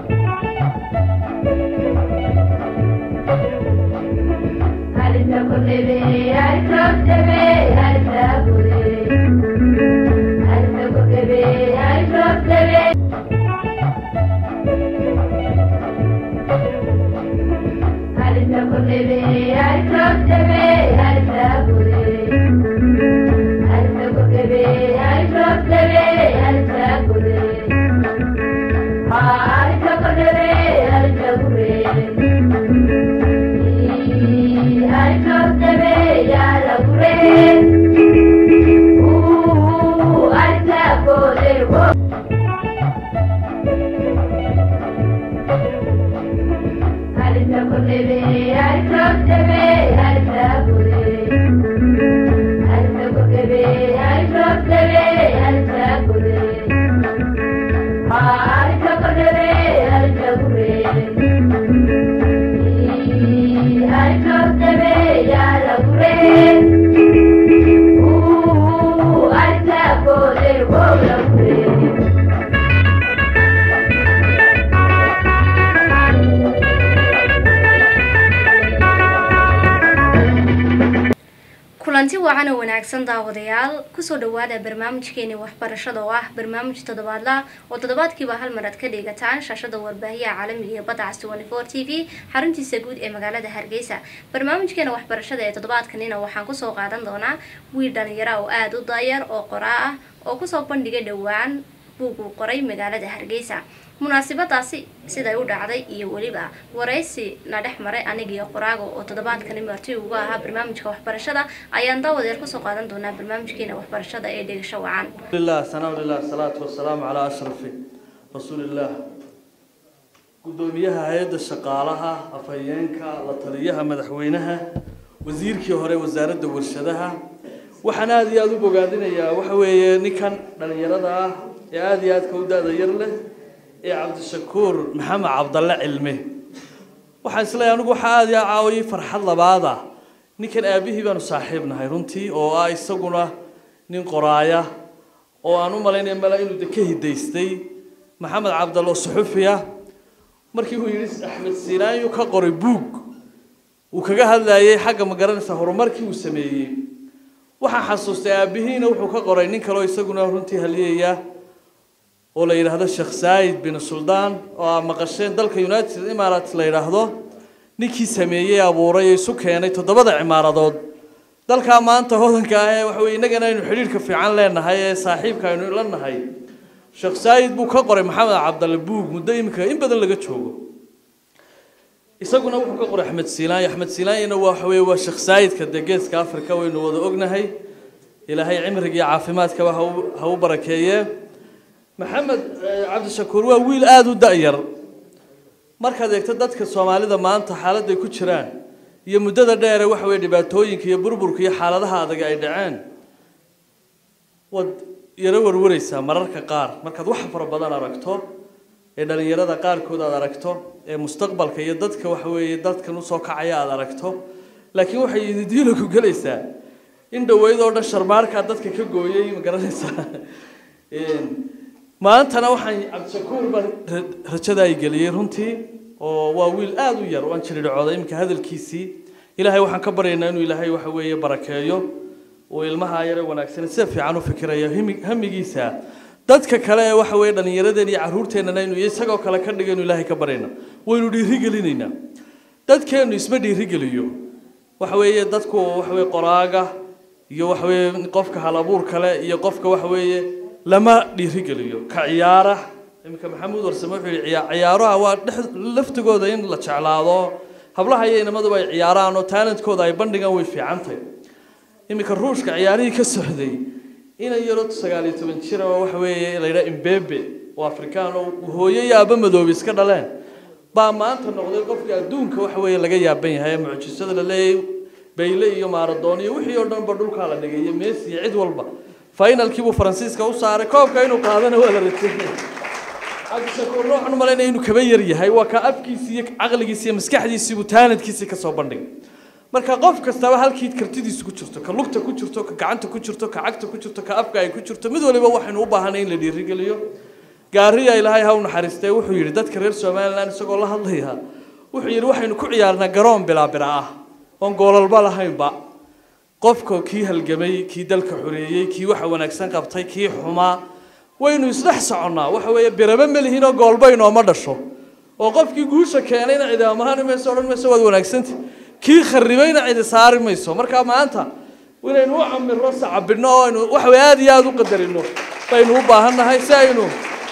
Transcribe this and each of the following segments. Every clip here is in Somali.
kulanti wacan oo wanaagsan daawadayaal kusoo dhawaada barnaamijkeeni waxbarashada oo ah barnaamij toddobaadla oo toddobaadkiiba hal mar aad ka dhigataan shaashada warbaahiyaha caalamiga ee badda cas t v xaruntiisa guud ee magaalada hargeysa barnaamijkeena waxbarashada ee toddobaadkanina waxaan kusoo qaadan doonaa wiil dhalinyara oo aada u daayar oo qoraa ah oo kusoo bandhigay dhowaan buug uu qoray magaalada hargeysa munaasabadaasi siday u dhacday iyo weliba waraysi na dhex maray anigiiyo qoraaga oo toddobaadkani marti uga ahaa barnaamijka waxbarashada ayaan daawadeer kusoo qaadan doonaa barnaamijkeena waxbarashada ee dhegasho wacan لله ثناء لله الصلاة والسلام على أشرف رسول الله gudoomiyaha hay-adda shaqaalaha afhayeenka la taliyaha madaxweynaha wasiirkii hore wasaaradda warshadaha waxaan aada iyo aada u bogaadinayaa waxa weeye ninkan dhalinyarada ah ee aada iyo aadka u da-da yar leh ee cabdishakuur maxamed cabdalle cilme waxaan isleeyahay anigu waxaa aada iyo aada caawiyay farxad labaada ninkan aabihii baanu saaxiib nahay runtii oo ah isaguna nin qoraaya oo aan u malaynaya mala inuu de ka hidaystay maxamed cabdalle oo suxufiya markii uu yidhi axmed siinaanyu ka qoray buug uu kaga hadlayay xagga ma garanaysa horumarkii uu sameeyey waxaan xasuustay aabihiina wuxuu ka qoray nin kaleo isaguna runtii haliyaya oo la yidhaahdo sheekh saayid bin suldaan oo aa maqasheen dalka united emirates la yidhaahdo ninkii sameeyey abuuray ee isu keenay toddobada cimaaradood dalkaa maanta hodanka ah ee waxa weye innagana aynu xidhiidhka fiican leenahay ee saaxiibka aynu la nahay sheekh saayid buu ka qoray maxamed cabdalle buug muddo iminka in badan laga joogo isaguna wuxuu ka qoray axmed siilaayo axmed silaanyana waa waxa weye waa sheekh saayidka dee geeska africa waynu wada ognahay ilaahay cimriga iyo caafimaadkaba ha u ha u barakeeye maxamed cabdishakuur waa wiil aada u da-yar markaad eegto dadka soomaalida maanta xaaladday ku jiraan iyo muddada dheere waxa weye dhibaatooyinka iyo burburka iyo xaaladaha adag ay dhaceen waad yaro warwaraysaa mararka qaar markaad wax fara badan aragto ee dhalinyarada qaarkood aad aragto ee mustaqbalka iyo dadka waxa weeye dadkan usoo kacaya aad aragto laakiin waxay ididiilo ku gelaysaa in dhaweyd oo dhan sharmaarkaa dadka ka gooyay ma garanaysaa maantana waxaan cabdishakuur baan rajada ay geliyey runtii oo waa wiil aada u yar waan jiridhacooday iminka hadalkiisii ilaahay waxaan ka baryaynaa inuu ilaahay waxa weeye barakeeyo uu ilmaha yare wanaagsan sida fiican u fikirayo himi hamigiisa dadka kale ee waxa weeye dhallinyaradeen iyo carruurteennana inuu isagoo kale ka dhigo inuu ilaahay ka baryayna waynu dhiirigelinaynaa dadkeennu isma dhiirigeliyo waxa weeye dadku waxa weye qoraaga iyo waxa weeye qofka halabuur kale iyo qofka waxa weeye lama dhiirigeliyo ka ciyaara iminka maxamuud warsame wuxuu yihi ciyaa ciyaaruha waa dhex laftigooda in la jeclaado hablaha iyo inamaduba ay ciyaaraan oo talentkooda ay bandhigaan way fiicantahy iminka ruushka ciyaarihii ka socday inan yaro sagaal iyo toban jira oo waxa weeye la yidhaha imbebe oo afrikaan oo hooyo iyo aaba madoobe iska dhaleen baa maanta noqday qofka adduunka waxa weeye laga yaaban yahay mucjisada la leeyay bayle iyo maaradoon iyo wixii oo dhan ba dhulkaa la dhigay iyo messi iyo cid walba finalkii buu faransiiska u saaray koobka inuu qaadana waa la rajeynaya cabdishakuur waxaan u malaynaya inuu kaba yar yahay waa ka afkiisi iyo caqligiisi iyo maskaxdiisii buu taalentkiisii kasoo bandhigay marka qof kastaba halkii kartidiisu ku jirto ka lugta ku jirto ka gacanta ku jirto ka cagta ku jirto ka afka ay ku jirto mid waliba waxaynu u baahanay in la dhiirigeliyo gaariya ilaahay ha u naxariistee wuxuu yidhi dadka reer somalilan isagoo la hadlaya wuxuu yidhi waxaynu ku ciyaarnaa garoon bilaabira ah oon goolalba lahaynba qofka kii halgamay kii dalka xoreeyey kii waxa wanaagsan qabtay kii xumaa waynu isdhex soconnaa waxa weeye biraba ma lihiin oo goolba inooma dhasho oo qofkii guusha keenayna cidi amahani mayso odhan mayso waad wanaagsanta kii kharibayna cidi saari mayso marka maanta inaynu u camirno sacabinno oo aynu waxa weye aada iyo aada u qadarino baynu u baahan nahay si aynu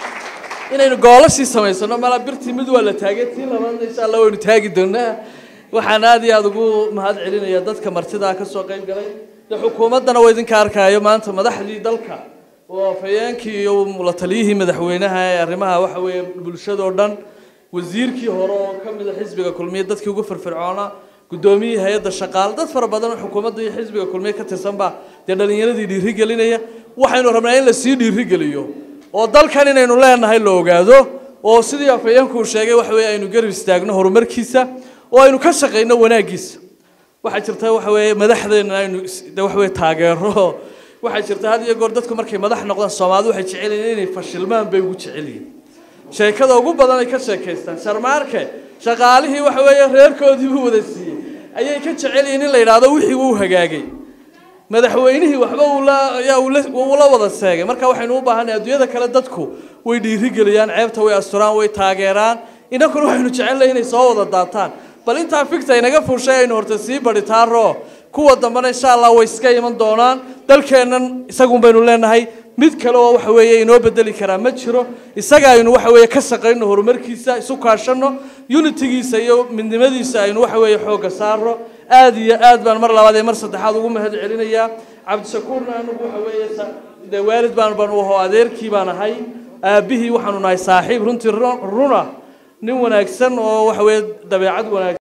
inaynu goolashii samaysano mala birtii mid waa la taagay tii labaadna insha allah waynu taagi doonaa waxaan aada iyo aada ugu mahad celinaya dadka martidaa ka soo qayb galay de xukuumaddana waa idinka arkaayo maanta madaxdii dalka oo afhayeenkii iyo la taliyihii madaxweynaha ee arrimaha waxa weeye bulshadoo dhan wasiirkii hore oo ka mid a xisbiga kulmiye dadkii ugu firfircoona guddoomiyihii hay-adda shaqaale dad fara badan oo xukuumadda iyo xisbiga kulmiye ka tirsan baa dee dhallinyaradii dhiirigelinaya waxaynu rabnaa in lasii dhiirigeliyo oo dalkan inaynu leenahay la ogaado oo sidii afhayeenku uu sheegay waxa weeye aynu garab istaagno horumarkiisa oo aynu ka shaqayno wanaaggiisa waxaa jirta waxa weeye madaxdeena aynu de waxa weeye taageero waxaa jirta had iyo goor dadku markay madax noqdaan soomaalidu waxay jecel yihiin inay fashilmaan bay ugu jecel yihiin sheekada ugu badan ay ka sheekaystaan sharmaarke shaqaalihii waxa weeye reerkoodii buu wada siiyey ayay ka jecel yihiin in la yidhaahdo wixii wuu hagaagay madaxweynihii waxba uu la ayaa uu la uu la wada seegay marka waxaynu u baahannahay adduunyada kale dadku way dhiirigeliyaan ceebta way asturaan way taageeraan inankuna waxaynu jecelnahay inay soo wada daataan bal intaa figta inaga fuushay aynu horta sii badhitaaro kuwa dambena insha allah way iska iman doonaan dalkeennan isagun baynu leenahay mid kale oo waxa weeye inoo bedeli karaa ma jiro isaga aynu waxa weeye ka shaqayno horumarkiisa isu kaashanno unitigiisa iyo midnimadiisa aynu waxa weeye xoogga saarno aad iyo aad baan mar labaad iyo mar saddexaad ugu mahad celinayaa cabdishakuurna anigu waxa weeye sa- dee waalid baan baan u aho adeerkii baan ahay aabbihii waxaanu nahay saaxiib runtii ru- runa nin wanaagsan oo waxa weeye dabeecad wanaagsan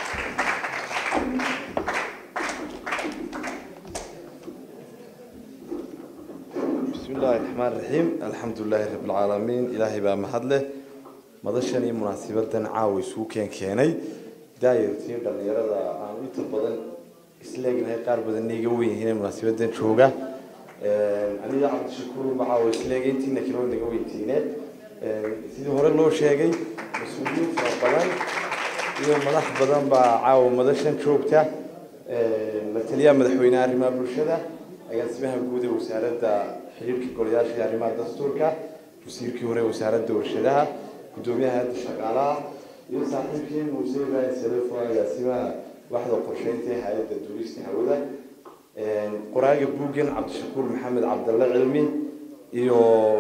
بسم الله الرحمن الرحيم الحمد لله رب العالمين إلهي بقى محله مدشني مناسبة عاوي سوكين كيني داير تير دليرة عن إنت بدن إسلاقنا هاي قارب بدن نيجوين هنا مناسبة شوقة أنا يا عبد الشكور معاوي إسلاقين تينا كيلو نيجوين تينا سيدي هورا لو شيء مسؤولين فرقان iyo madax badan baa caawa madashan joogta la taliyaha madaxweynaha arrimaha bulshada agaasimaha guud ee wasaaradda xiriirka golayaasha iyo arrimaha dastuurka wasiirkii hore ee wasaaradda warshadaha guddoomiyaha hayadda shaqaalaha iyo saaxiibkii muuse ibrahim salefo agaasimaha waxda qorsheynta ee hay-adda duulista hawada qoraaga buuggan cabdishakuur maxamed cabdalle cilmi iyo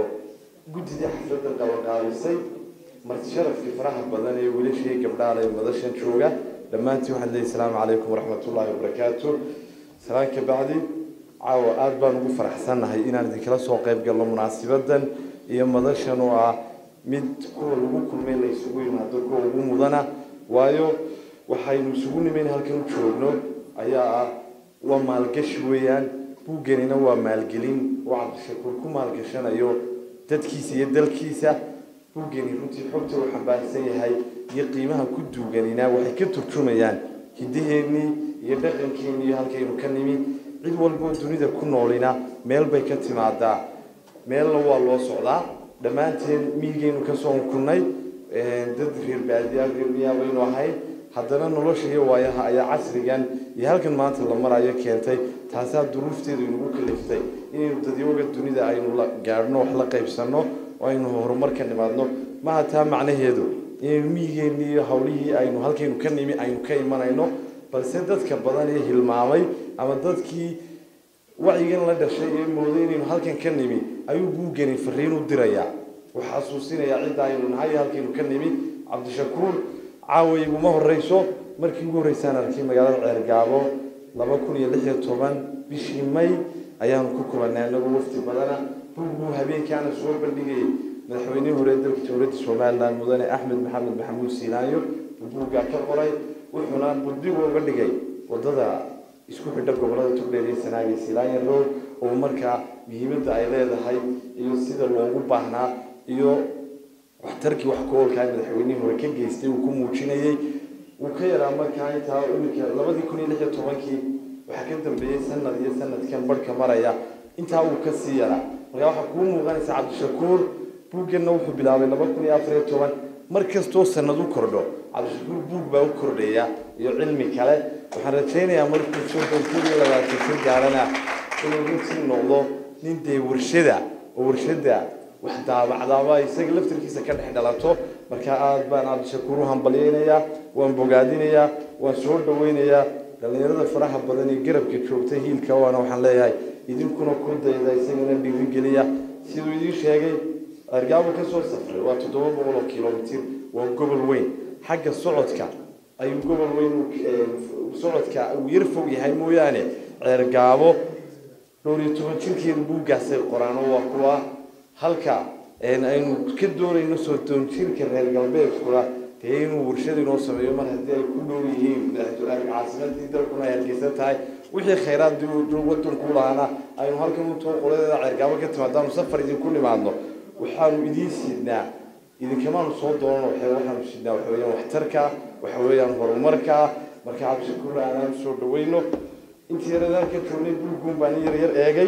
guddidii xafladda qabanqaabisay marti sharafkii faraha badan ee wiilashii gabdhaha ee madashan jooga dhammaantiin waxaan leeyahay asalaamu calaykum waraxmatullaahi wabarakaatu salaan ka bacdi caawa aada baan ugu faraxsannahay inaan idinkala soo qayb galno munaasibadan iyo madashan oo ah mid kuwa lagu kulmay la isugu yimaado kuwa ugu mudana waayo waxaynu isugu nimayn halkan u joogno ayaa ah waa maalgashi weeyaan buugganina waa maalgelin oo cabdishakuur ku maalgashanayo dadkiisa iyo dalkiisa buuggani runtii xogta uu xambaarsan yahay iyo qiimaha ku duuganina waxay ka turjumayaan hidaheennii iyo dhaqankeennii iyo halkaynu ka nimi cid walboo dunida ku noolina meel bay ka timaadaa meelna waa loo socdaa dhammaanteen miyigaynu kasoo unkunnay dad reer baadiya reer miyaa baynu ahayn haddana nolosha iyo waayaha ayaa casrigan iyo halkan maanta la marayo keentay taasaa duruufteedu inagu kaliftay inaynu dadyoga dunida aynu la gaadhno wax la qaybsanno oo aynu horumar ka nimaadno maha taa macnaheedu inaynu miyigeennii iyo hawlihii aynu halkaynu ka nimi aynu ka imanayno balse dadka badan ee hilmaamay ama dadkii wacyigan la dhashay ee mooday inaynu halkan ka nimi ayuu buuggani fariin u dirayaa wuxuu xasuusinayaa cidda aynu nahay halkaynu ka nimi cabdishakuur caawa iguma horeyso markii ugu horreysaan arkay magaalada ceergaabo laba kun iyo lix iyo toban bishii may ayaanu ku kulanay anagoo wafti badana buugguu habeenkaana soo bandhigayay madaxweynihii hore ee dalka jamhuuriyadda somalilan mudane axmed maxamed maxamuud siinaayo buu buuggaa ka qoray wuxuuna buddig uga dhigay wadada isku xidha gobolada togdheer iyo sanaag iyo silaanya road oo markaa muhiimadda ay leedahay iyo sida loogu baahnaa iyo waxtarkii wax ku oolkaa madaxweynihii hore ka geystay uu ku muujinayay wuu ka yaraa markaa intaa iminka labadii kun iyo lix iyo tobankii waxaa ka dambeeyey sanad iyo sanadkan barhka maraya intaa uu ka sii yaraa markaa waxaa kuu muuqanaysa cabdishakuur buugganna wuxuu bilaabay laba kun iyo afar iyo toban mar kastoo sanad u kordho cabdishakuur buug baa u kordhaya iyo cilmi kale waxaan rajaynayaa markuu soddon kun iyo labaatan kun gaarana inuu runtii noqdo nin dee warshada oo warshada wax daabacdaaba isaga laftarkiisa ka dhex dhalato marka aad baan cabdishakuur u hambalyaynayaa waan bogaadinayaa waan soo dhawaynayaa dhallinyarada faraha badan ee garabka joogta hiilka waana waxaan leeyahay idinkuna ku dayda isagana dhiirigeliya siduu idiin sheegay argaabo ka soo safray waa toddoba boqol oo kilomitir waa gobol weyn xagga socodka ayuu gobol weyn socodka uu yar fog yahay mooyaane ceergaabo dhowr iyo toban jirkeedu buuggaasay qoraano waa kuwa halka aynu ka doonayno soo doon jirka reer galbeedkuna dee inuu warshad inoo sameeyo mar haddii ay ku dhow yihiin caasimadii dalkuna ay hargeysan tahay wixii khayraad wadanku lahaana aynu halkan utoo qoladeeda ceergaabo ka timaadaanu safar idinku nimaadno waxaanu idiin sidnaa idinkamaanu soo doonan waxaanu sidnaa waxa weeyaan waxtarka waxa weeyaan horumarka marka cabdishakuur aanaan soo dhawayno intii yaradaan ka joognay buugguun baan yar yar eegay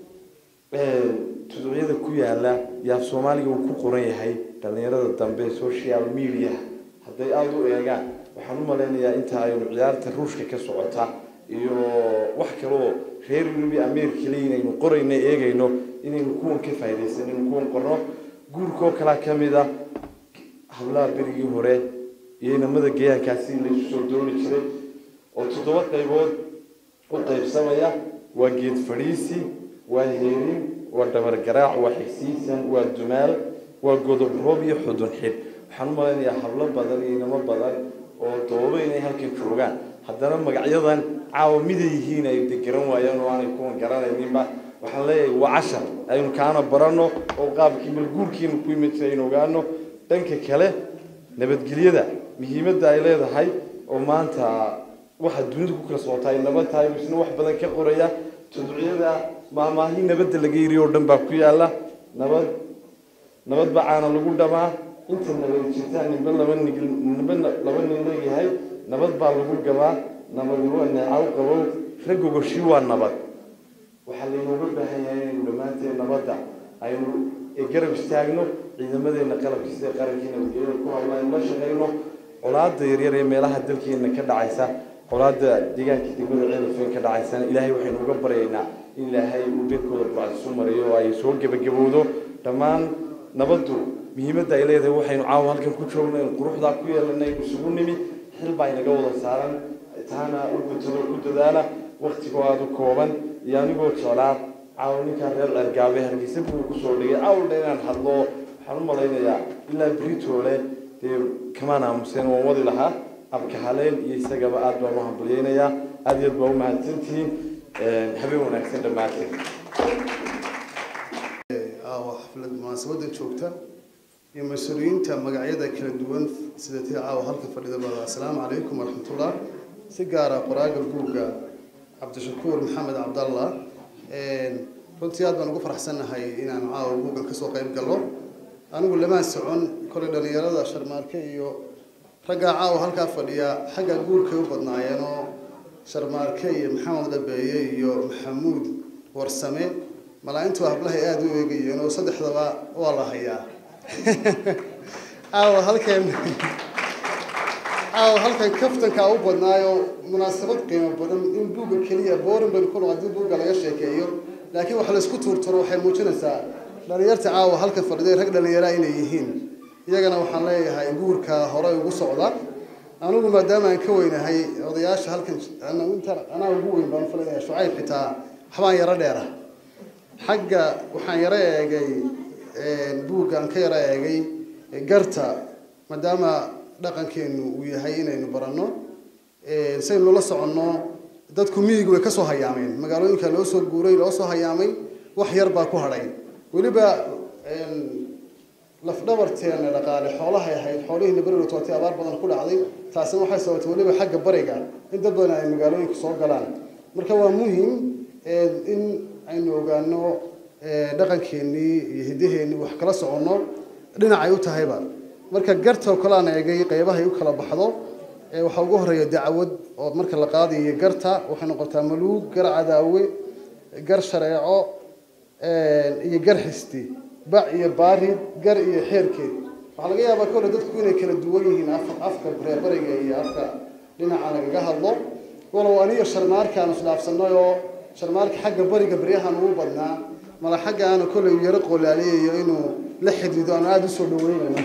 tuducyada ku yaala yaaf soomaaliga uu ku qoran yahay dhallinyarada dambe social media hadday aada u eegaan waxaan u malaynayaa inta aynu ciyaarta ruushka ka socota iyo wax kaloo reer yurubi ameerika le inaynu qorayno eegayno inaynu kuwan ka faa'iidaysan inaynu kuwan qorno guurkoo kalaa ka mid a hablaha berigii hore iyo inamada geeyaankaasi laysu soo dooni jiray oo toddoba qaybood u qaybsamaya waa geed fadhiisi waa heerin waa dhabargaraac waa xigsiisan waa dumaal waa godob roob iyo xudun xidh waxaan u malaynayaa hablo badan iyo inamo badan oo dooba inay halkan joogaan haddana magacyadan caawa miday yihiin ay de garan waayaan oo aanay kuwan garanayninba waxaan leeyahay waa cashar aynu kaana baranno oo qaabkii malguurkiina ku yimid si aynu ogaano dhanka kale nabadgelyada muhiimadda ay leedahay oo maanta waxa dunida ku kala socotaa ay nabad tahay isna wax badan ka qoraya tudciyada maamaahi nabadda laga yiri oo dhan baa ku yaala nabad nabad bacaana lagu dhamaa inta nabad jirtaa ninba laba nig ninba laba nin leeyahay nabad baa lagu gabaa nabad waa neecaw qabow raggogoshi waa nabad waxaa laynooga baahan yahay inaynu dhammaanteen nabadda aynu garab istaagno ciidamadeena qalabka sida qarankii nabadgelyada ku hadla aynu la shaqayno colaada yaryar ee meelaha dalkeena ka dhacaysa colaada deegaanka degmada ceelafeen ka dhacaysana ilaahay waxaynu uga baryaynaa in ilaahay uu beedkooda bacdisu mariyo oo ay soo gebagabowdo dhammaan nabaddu muhiimadda ay leedahay waxaynu caawa halkan ku joogno in quruxdaa ku yeelanay isugu nimi xil baa inaga wada saaran taana u gutado ku dadaala waktigoo aada u kooban iyo anigoo jeclaa caawa ninkaan reer cergaabe hargeysa buu kusoo dhigay caawldha inaan hadlo waxaan u malaynayaa ilaa britoole dee kamaan aamuseen waan wadi lahaa abka haleen iyo isagaba aada baan u hambalyeynayaa aada iyo aad baa u mahadsantihiin habeen wanaagsan dhammaanteen aawa xaflad munaasabada joogta iyo mas-uuliyiinta magacyada kala duwan sida tii caawa halka fadhida baa assalaamu calaykum waraxmatullah si gaara qoraaga buugga cabdishakuur maxamed cabdallah runtii aad baan ugu faraxsannahay inaan caawa buuggan kasoo qayb galno anigu lamaan socon kolay dhallinyarada sharmaarke iyo raggaa caawa halkaa fadhiya xagga guurkay u badnaayeen oo sharmaarke iyo maxamed dhabeeye iyo maxamuud warsame malaa-intu hablahay aada u eegayeen oo saddexdaba waa la hayaa caawa halkan caawa halkan kaftankaa u badnaayo munaasabad qiimo badan in buugga keliya boorin baynu ku noqo haddii buugga laga sheekeeyo laakiin wax laysku tuurturo waxay muujinaysaa dhalinyarta caawa halka fadhiday rag dhallinyaraa inay yihiin iyagana waxaan leeyahay guurka hore ugu socda anigu maadaama aan ka weynahay odayaasha halkan inta anaa ugu weyn baan filayaa shucayb xitaa waxbaan yaro dheera xagga waxaan yaro eegay buugga aan ka yaro eegay garta maadaama dhaqankeenu uu yahay inaynu baranno saynu la soconno dadku miyigu way kasoo hayaameen magaalooyinka loo soo guuray loo soo hayaamay wax yar baa ku hadhay weliba lafdhabarteena dhaqaale xoolahay ahayd xoolihiina beriga tootay abaar badan ku dhacday taasina waxay sababtay weliba xagga bariga in dad badan ay magaalooyinka soo galaan marka waa muhim in aynu ogaano dhaqankeenii iyo hiddaheenii wax kala soconno dhinacay u tahayba marka gartoo kale aan eegay qeybahay u kala baxdo waxaa ugu horeeya dacwad oo marka la qaadayo garta waxay noqotaa maluug gar cadaawe gar shareeco iyo gar xisti bac iyo baarid gar iyo xeerkeed waxaa laga yaabaa kole dadku inay kala duwan yihiin af- afka reerbariga iyo afka dhinaca lagaga hadlo walow aniyo sharmaarkaan isdhaafsanay oo sharmaarka xagga bariga baryahan ugu badnaa mala xagga aana koley yaro qolaaliyayo inuu la xidhiido aan aada usoo dhaweynayno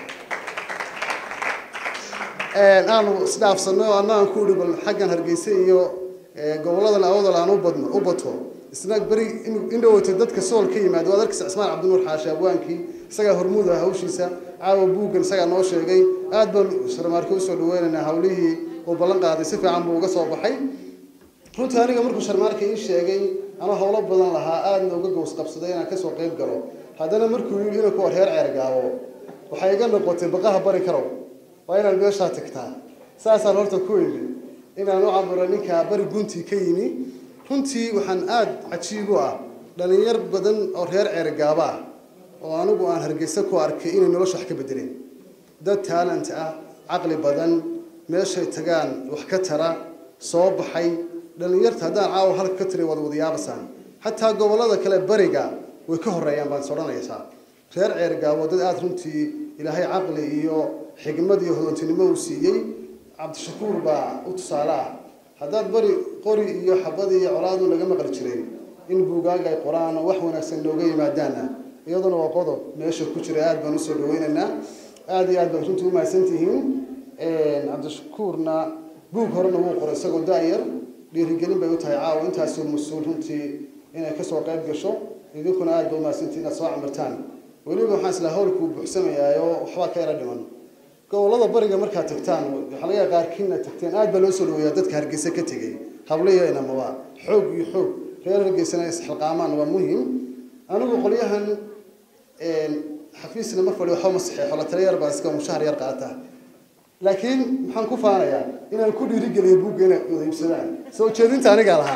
aanu isdhaafsanay oo annagaan ku idhi bal xaggan hargeysa iyo eh, goboladan awdal aan u badno u bato isna beri in- in dhaweyto dadka sool ka yimaado waad arkaysa cismaan cabdinuur xaashi abwaankii isagaa hormuud ah hawshiisa caawa buuggan isagaa noo sheegay aad baan sharmaarka usoo dhaweynaynaa hawlihii uu ballan qaaday si fiican buu uga soo baxay runtii aniga markuu sharmaarka ii sheegay anuu howlo badan lahaa aadna uga gows qabsaday inaan kasoo qayb galo haddana markuu yidhi inuu kuwa reer ceergaabo waxay iga noqotay baqaha bari karow waa inaad meeshaa tagtaa saasaan horta ku yidhi inaan u caburo ninka bari guntii ka yimi runtii waxaan aada cajiib u ah dhalinyar badan oo reer ceergaabo ah oo anigu aan hargeysa ku arkay inay nolosha wax ka bedeleen dad talent ah caqli badan meeshay tagaan wax ka tara soo baxay dhalinyarta haddaan caawa halka ka tiri wad wadayaabasaan xataa gobolada kale bariga way ka horeeyaan baan is odhanaysaa reer ceergaabo dad aada runtii ilaahay caqli iyo xigmad iyo hodantinimo uu siiyey cabdishakuur baa u tusaale ah haddaad bari qori iyo xabad iyo colaadu laga maqli jiray in buugaaga ay qoraan oo wax wanaagsan nooga yimaadaana iyaduna waa qodob meesha ku jira aada baan usoo dhaweynaynaa aada iyo aad baad runtii umahadsan tihiin cabdishakuurna buug horena wuu qoray isagoo da-yar dhiirigelin bay u tahay caawa intaasoo mas-uul runtii inay kasoo qayb gasho idinkuna aada ba umahadsantihiin inaad soo camirtaan weliba waxaan islaa howlkuu buuxsamayaayo waxbaa ka yara dhiman gobolada bariga markaad tagtaan waxaa laga yaaba qaarkiina tagteen aad baa loo soo dhaweeyaa dadka hargeysa ka tegay habliyo inamaba xoog iyo xoog reer hargeysana isxilqaamaan waa muhim anigu qolyahan xafiisna ma fadhiyo waxba ma saxeexo la tala yar baa iska mushahar yar qaata laakiin maxaan ku faanayaa inaan ku dhiirigeliyo buugga inay wada iibsadaan soo jeedinta anigaa lahaa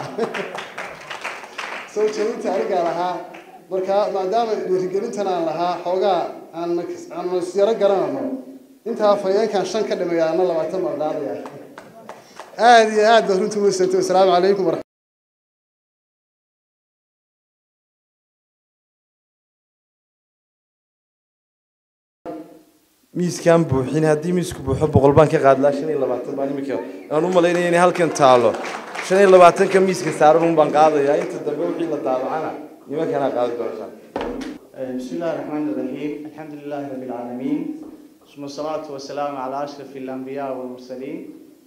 soo jeedinta anigaa lahaa marka maadaama dhiirigelintan aan lahaa xoogaa aan aan yaro garanano intaa fayeenkan shan ka dhimaya ana labaatan baan qaadaya aada iyo aad baad runtii umadsantay wasalaamu calaykum waraxmat miiskaan buuxin haddii miisku buuxo boqol baan ka qaadlaa shan iyo labaatan baan imika aan u malaynaya inay halkan taalo shan iyo labaatanka miiska saaran un baan qaadayaa inta dambe wixii la daabacana nimankanaa qaadi doontaan بسم الله الرحمن الرحيم الحمد لله رب العالمين ثم الصلاة والسلام على أشرف الأنبياء والمرسلين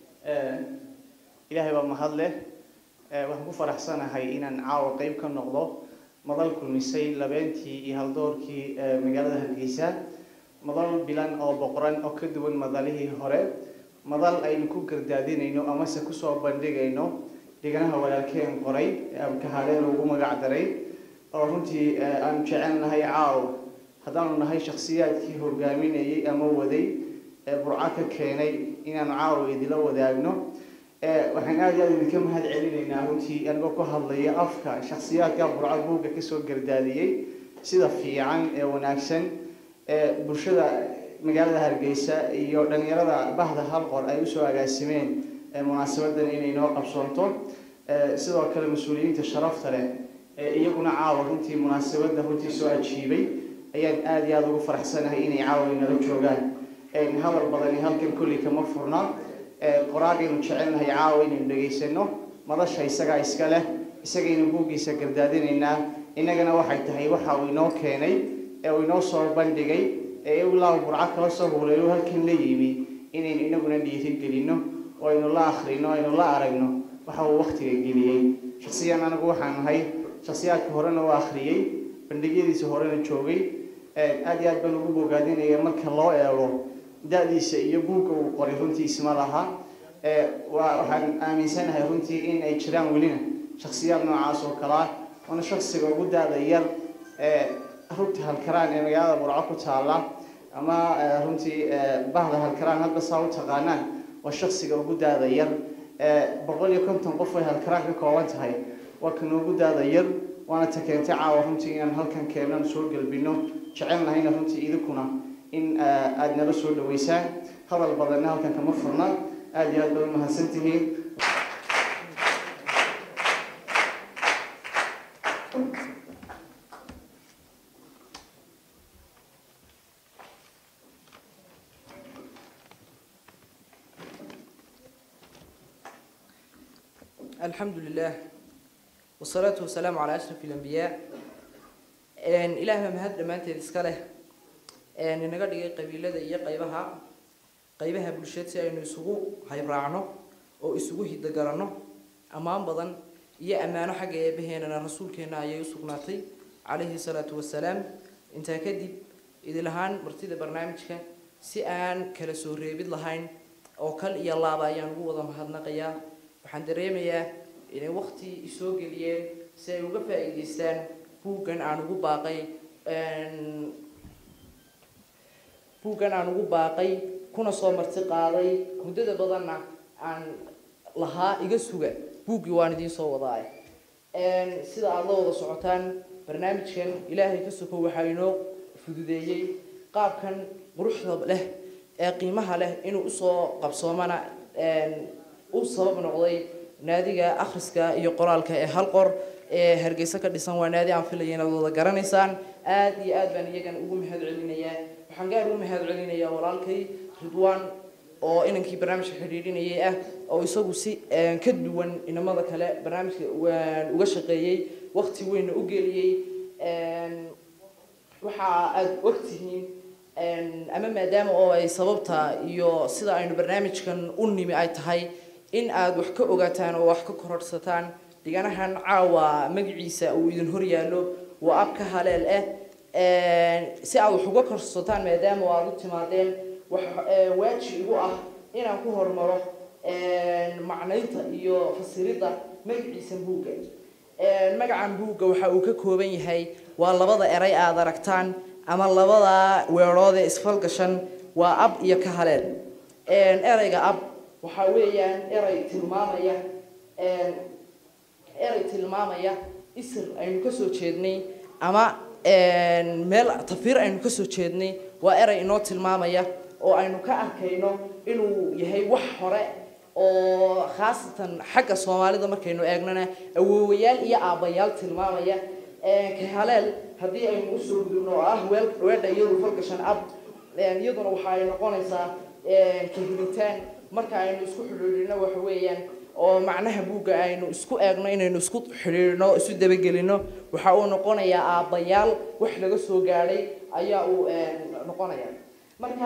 إلهي بمهد له waxaan ku faraxsanahay inaan caawa qeyb ka noqdo madal kulmisay labeentii iyo haldoorkii magaalada hargeysa madal bilan oo boqoran oo ka duwan madalihii hore madal aynu ku gardaadinayno amase kusoo bandhigayno dhiganaha walaalkeen qoray ee abkahadheen ugu magac daray oo runtii aanu jecelnahay caaw haddaanu nahay shakhsiyaadkii hogaaminayay ama waday ee burco ka keenay inaanu caawa idila wadaagno waxaan aada iyo aada idinka mahad celinaynaa runtii anigoo ku hadlaya afka shakhsiyaadka burco buugga kasoo gardaadiyey sida fiican ee wanaagsan ee bulshada magaalada hargeysa iyo dhalinyarada bahda halqor ay usoo agaasimeen munaasabadan inay noo qabsoonto sidoo kale mas-uuliyiinta sharafta leh ee iyaguna caawa runtii munaasabada runtii soo ajiibay ayaan aada iyo aada ugu faraxsanahay inay caawa inala joogaan hadal badani halkan kulli kama furna qoraagaynu jecelnahay caawa inaynu dhegaysano madasha isagaa iska leh isagaynu buuggiisa gardaadinaynaa innagana waxay tahay waxa uu inoo keenay ee uu inoo soo bandhigay ee ilaa burco kala soo huleeyo halkan la yimi inaynu inaguna dhiirigelino oo aynu la akhrino aynu la aragno waxa uu waktiga geliyey shaksiyan anagu waxaan nahay shaksiyaadka horena u akhriyey bandhigyadiisa horena joogay aada iyo aad baan ugu bogaadinaya marka loo eego da-diisa iyo buugga uu qoray runtii isma laha waa waxaan aaminsanahay runtii in ay jiraan welina shaksiyaad noocaas oo kalea waana shaksiga ugu da-da yar ee rugta halkaraan ee magaalada burco ku taala ama runtii bahda halkaraan hadba saa u taqaanaan waa shaksiga ugu da-da yar boqol iyo konton qof ay halkaraan ka kooban tahay waa kan ugu da-da yar waana ta keentay caawa runtii inaan halkan keenan soo gelbino jecelnahayna runtii idinkuna in aada nala soo dhaweysaan hadal badanna halkan kama furna aada iyo aad baad umahadsan tihiin الحمد لله والصلاة والسلام على أشرف الأنبياء إن إله ما هذا ما أنت تسكله إن نقدر قبيلة ذي قيبها قيبها بلشت إنه يسوق هاي راعنه أو يسوق هيدا قرنه أمام بدن يا أمانة حاجة بهنا الرسول كنا يسوق ناطي عليه الصلاة والسلام أنت كدي إذا لهان مرتدى برنامجك سئان كلا سوري بيد لهين أو كل يلا بيان هو ضم هذا نقيا waxaan dareemayaa inay waqti isoo geliyeen si ay uga faa'iidaystaan buuggan aan ugu baaqay buuggan aan ugu baaqay kuna soo marti qaaday muddada badanna aan lahaa iga suga buuggii waan idiin soo wadaay sida aada la wada socotaan barnaamijkan ilaahay ka soko waxaa inoo fududeeyey qaabkan quruxda leh ee qiimaha leh inuu usoo qabsoomana u sabab noqday naadiga akhriska iyo qoraalka ee hal qor ee hargeysa ka dhisan waa naadi aan filaya inaad wada garanaysaan aad iyo aad baan iyagan ugu mahad celinayaa waxaan gaar ugu mahad celinayaa walaalkay ridwaan oo inankii barnaamijka xidhiidhinayay ah oo isagu si ka duwan inamada kale barnaamijka uga shaqeeyey waqti weynna u geliyey waxa aad ogtihiin ama maadaama oo ay sababta iyo sida aynu barnaamijkan u nimi ay tahay in aad wax ka ogaataan oo wax ka kororhsataan dhiganahan caawa magaciisa uu idin hor yaallo waa ab ka haleel ah si aad wax uga kororsataan maadaama oo aad u timaadeen wax waajib igu ah inaan ku hormaro macnaynta iyo fasiridda magaciisa buugga magacan buugga waxa uu ka kooban yahay waa labada eray aad aragtaan ama labada weerood ee isfalgashan waa ab iyo ka haleel erayga ab waxa weeyaan eray tilmaamaya eray tilmaamaya isir aynu ka soo jeednay ama meel tafiir aynu ka soo jeednay waa eray inoo tilmaamaya oo aynu ka arkayno inuu yahay wax hore oo khaasatan xagga soomaalida markaynu eegnana awoowayaal iyo aabbayaal tilmaamaya kahaleel haddii aynu usoo gudubno oo ah weel weedha iyadu falgashan ab iyaduna waxa ay noqonaysaa kahilitaan marka aynu isku xidhiidhino waxa weeyaan oo macnaha buugga aynu isku eegno inaynu isku xidhiidhno isu dabagelino waxa uu noqonayaa aabbayaal wax laga soo gaadhay ayaa uu noqonaya marka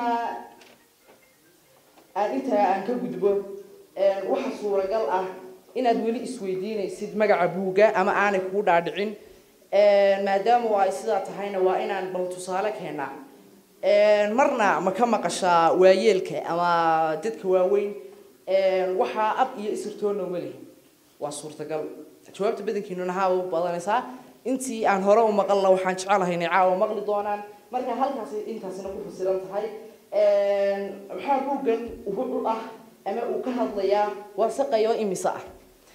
aan intaa aan ka gudbo waxa suuragal ah inaad weli isweydiinaysid magaca buugga ama aanay kuu dhaadhicin maadaama ay sidaa tahayna waa inaan bal tusaale keenaa marna ma ka maqashaa waayeelka ama dadka waaweyn waxaa ab iyo isirtoona uma lihin waa suurtagal jawaabta badankiinuna haaba u badanaysaa intii aan hore u maqalna waxaan jecelahay inay caawa maqli doonaan marka halkaasi intaasina ku fasiran tahay waxaa buuggan ugu ah ama uu ka hadlayaa waa saqayo imisa ah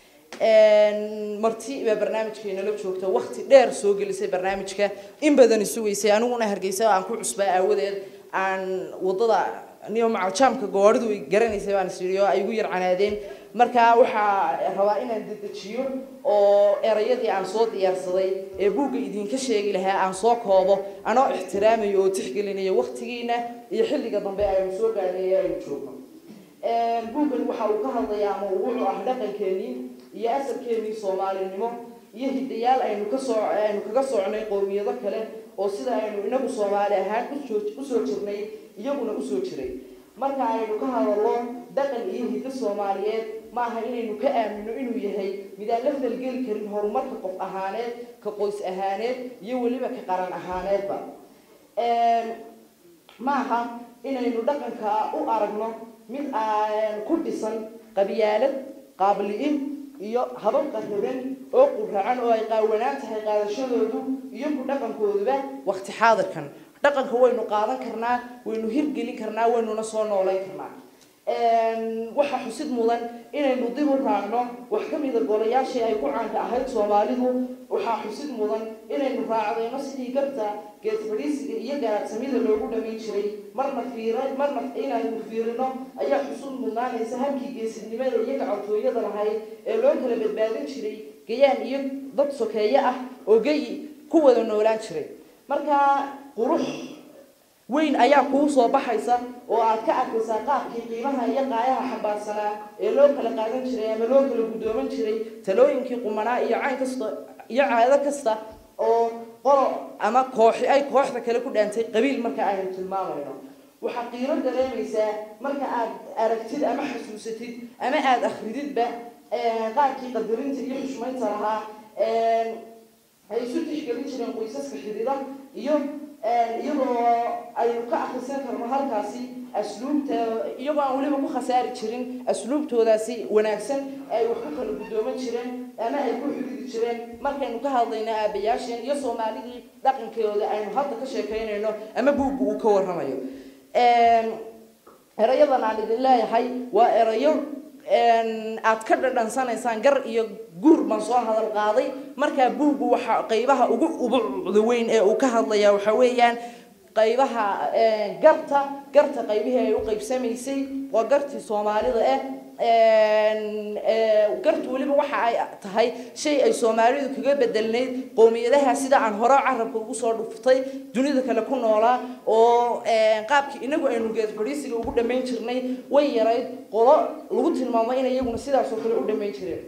marti baa barnaamijkeena la joogta waqti dheer soo gelisay barnaamijka in badan isugaysay aniguna hargeysa aan ku cusbaa aawadeed aan wadada niyo macajaamka gooridu ay garanaysay baan isiriyo ay igu yar canaadeen marka waxaa rabaa inaan dedejiyo oo erayadii aan soo diyaarsaday ee buugga idinka sheegi lahaa aan soo koobo anoo ixtiraamayo oo tixgelinayo waqtigiina iyo xilliga dambe aynu soo gaadhay ee aynu joogno buuggan waxa uu ka hadlayaa ama wuxuu ah dhaqankeenii iyo asalkeenii soomaalinimo iyo hidayaal aynu kasoo aynu kaga socnay qowmiyado kale oo sida aynu inagu soomaali ahaan usoo jirnay iyaguna usoo jiray marka aynu ka hadallo dhaqan iyo hiddo soomaaliyeed ma aha inaynu ka aamino inuu yahay mid aan la falgeli karin horumarka qof ahaaneed ka qoys ahaaneed iyo weliba ka qaran ahaaneedba ma aha inaynu dhaqanka u aragno mid aan ku dhisan qabyaalad qaabili'in iyo habab qarriban oo quracan oo ay qaawanaan tahay qaadashadoodu iyo ku dhaqankooduba waqti xaadirkan dhaqanka waynu qaadan karnaa waynu hirgelin karnaa waynuna soo noolayn karnaa waxaa xusid mudan inaynu dib u raacno wax ka mida golayaashii ay ku caanka ahayd soomaalidu waxaa xusid mudan inaynu raacdayno sidii garta geed fadhiisiga iyo garaadsamida loogu dhamayn jiray marna fiira marna inaynu fiirino ayaa xusud mudnaanaysa habkii geesidnimada iyo gacantooyada lahayd ee loo kala badbaadin jiray gayaan iyo dad sokeeye ah oo geyi ku wada noolaan jiray marka qurux weyn ayaa kuu soo baxaysa oo aad ka arkaysaa qaabkii qiimaha iyo qaayaha xambaarsanaa ee loo kala qaadan jiray ama loo kala guddooman jiray talooyinkii qumanaa iyo cayn kasta iyo caado kasta oo qolo ama kooxi ay kooxda kale ku dhaantay qabiil marka aynu tilmaamayno waxaad qiimo dareemaysaa marka aad aragtid ama xasuusatid ama aada akhrididba qaabkii qadarinta iyo xushmaynta lahaa ay isu tixgelin jireen qoysaska xidida iyo iyadoo aynu ka akhrisan karno halkaasi asluubta iyagoo aan weliba ku khasaari jirin asluubtoodaasi wanaagsan ay wax ku kala guddooman jireen ama ay ku xididi jireen markaynu ka hadlayno aabayaasheen iyo soomaalidii dhaqankooda aynu hadda ka sheekaynayno ama buugga uu ka warramayo erayadan aan idin leeyahay waa erayo aad ka dhadhansanaysaan gar iyo guur baan soo hadal qaaday markaa buuggu waxa qaybaha ugu ubucda weyn ee uu ka hadlaya waxa weeyaan qaybaha garta garta qaybihii ay u qaybsamaysay waa gartii soomaalida ah gartu weliba waxa ay tahay shay ay soomaalidu kaga bedelnayd qowmiyadaha sida aan hore carabka ugu soo dhuftay dunida kale ku noolaa oo qaabkii inagu aynu geed fadhiisiga ugu dhammayn jirnay way yarayd qolo lagu tilmaamo inay iyaguna sidaas oo kale u dhammayn jireen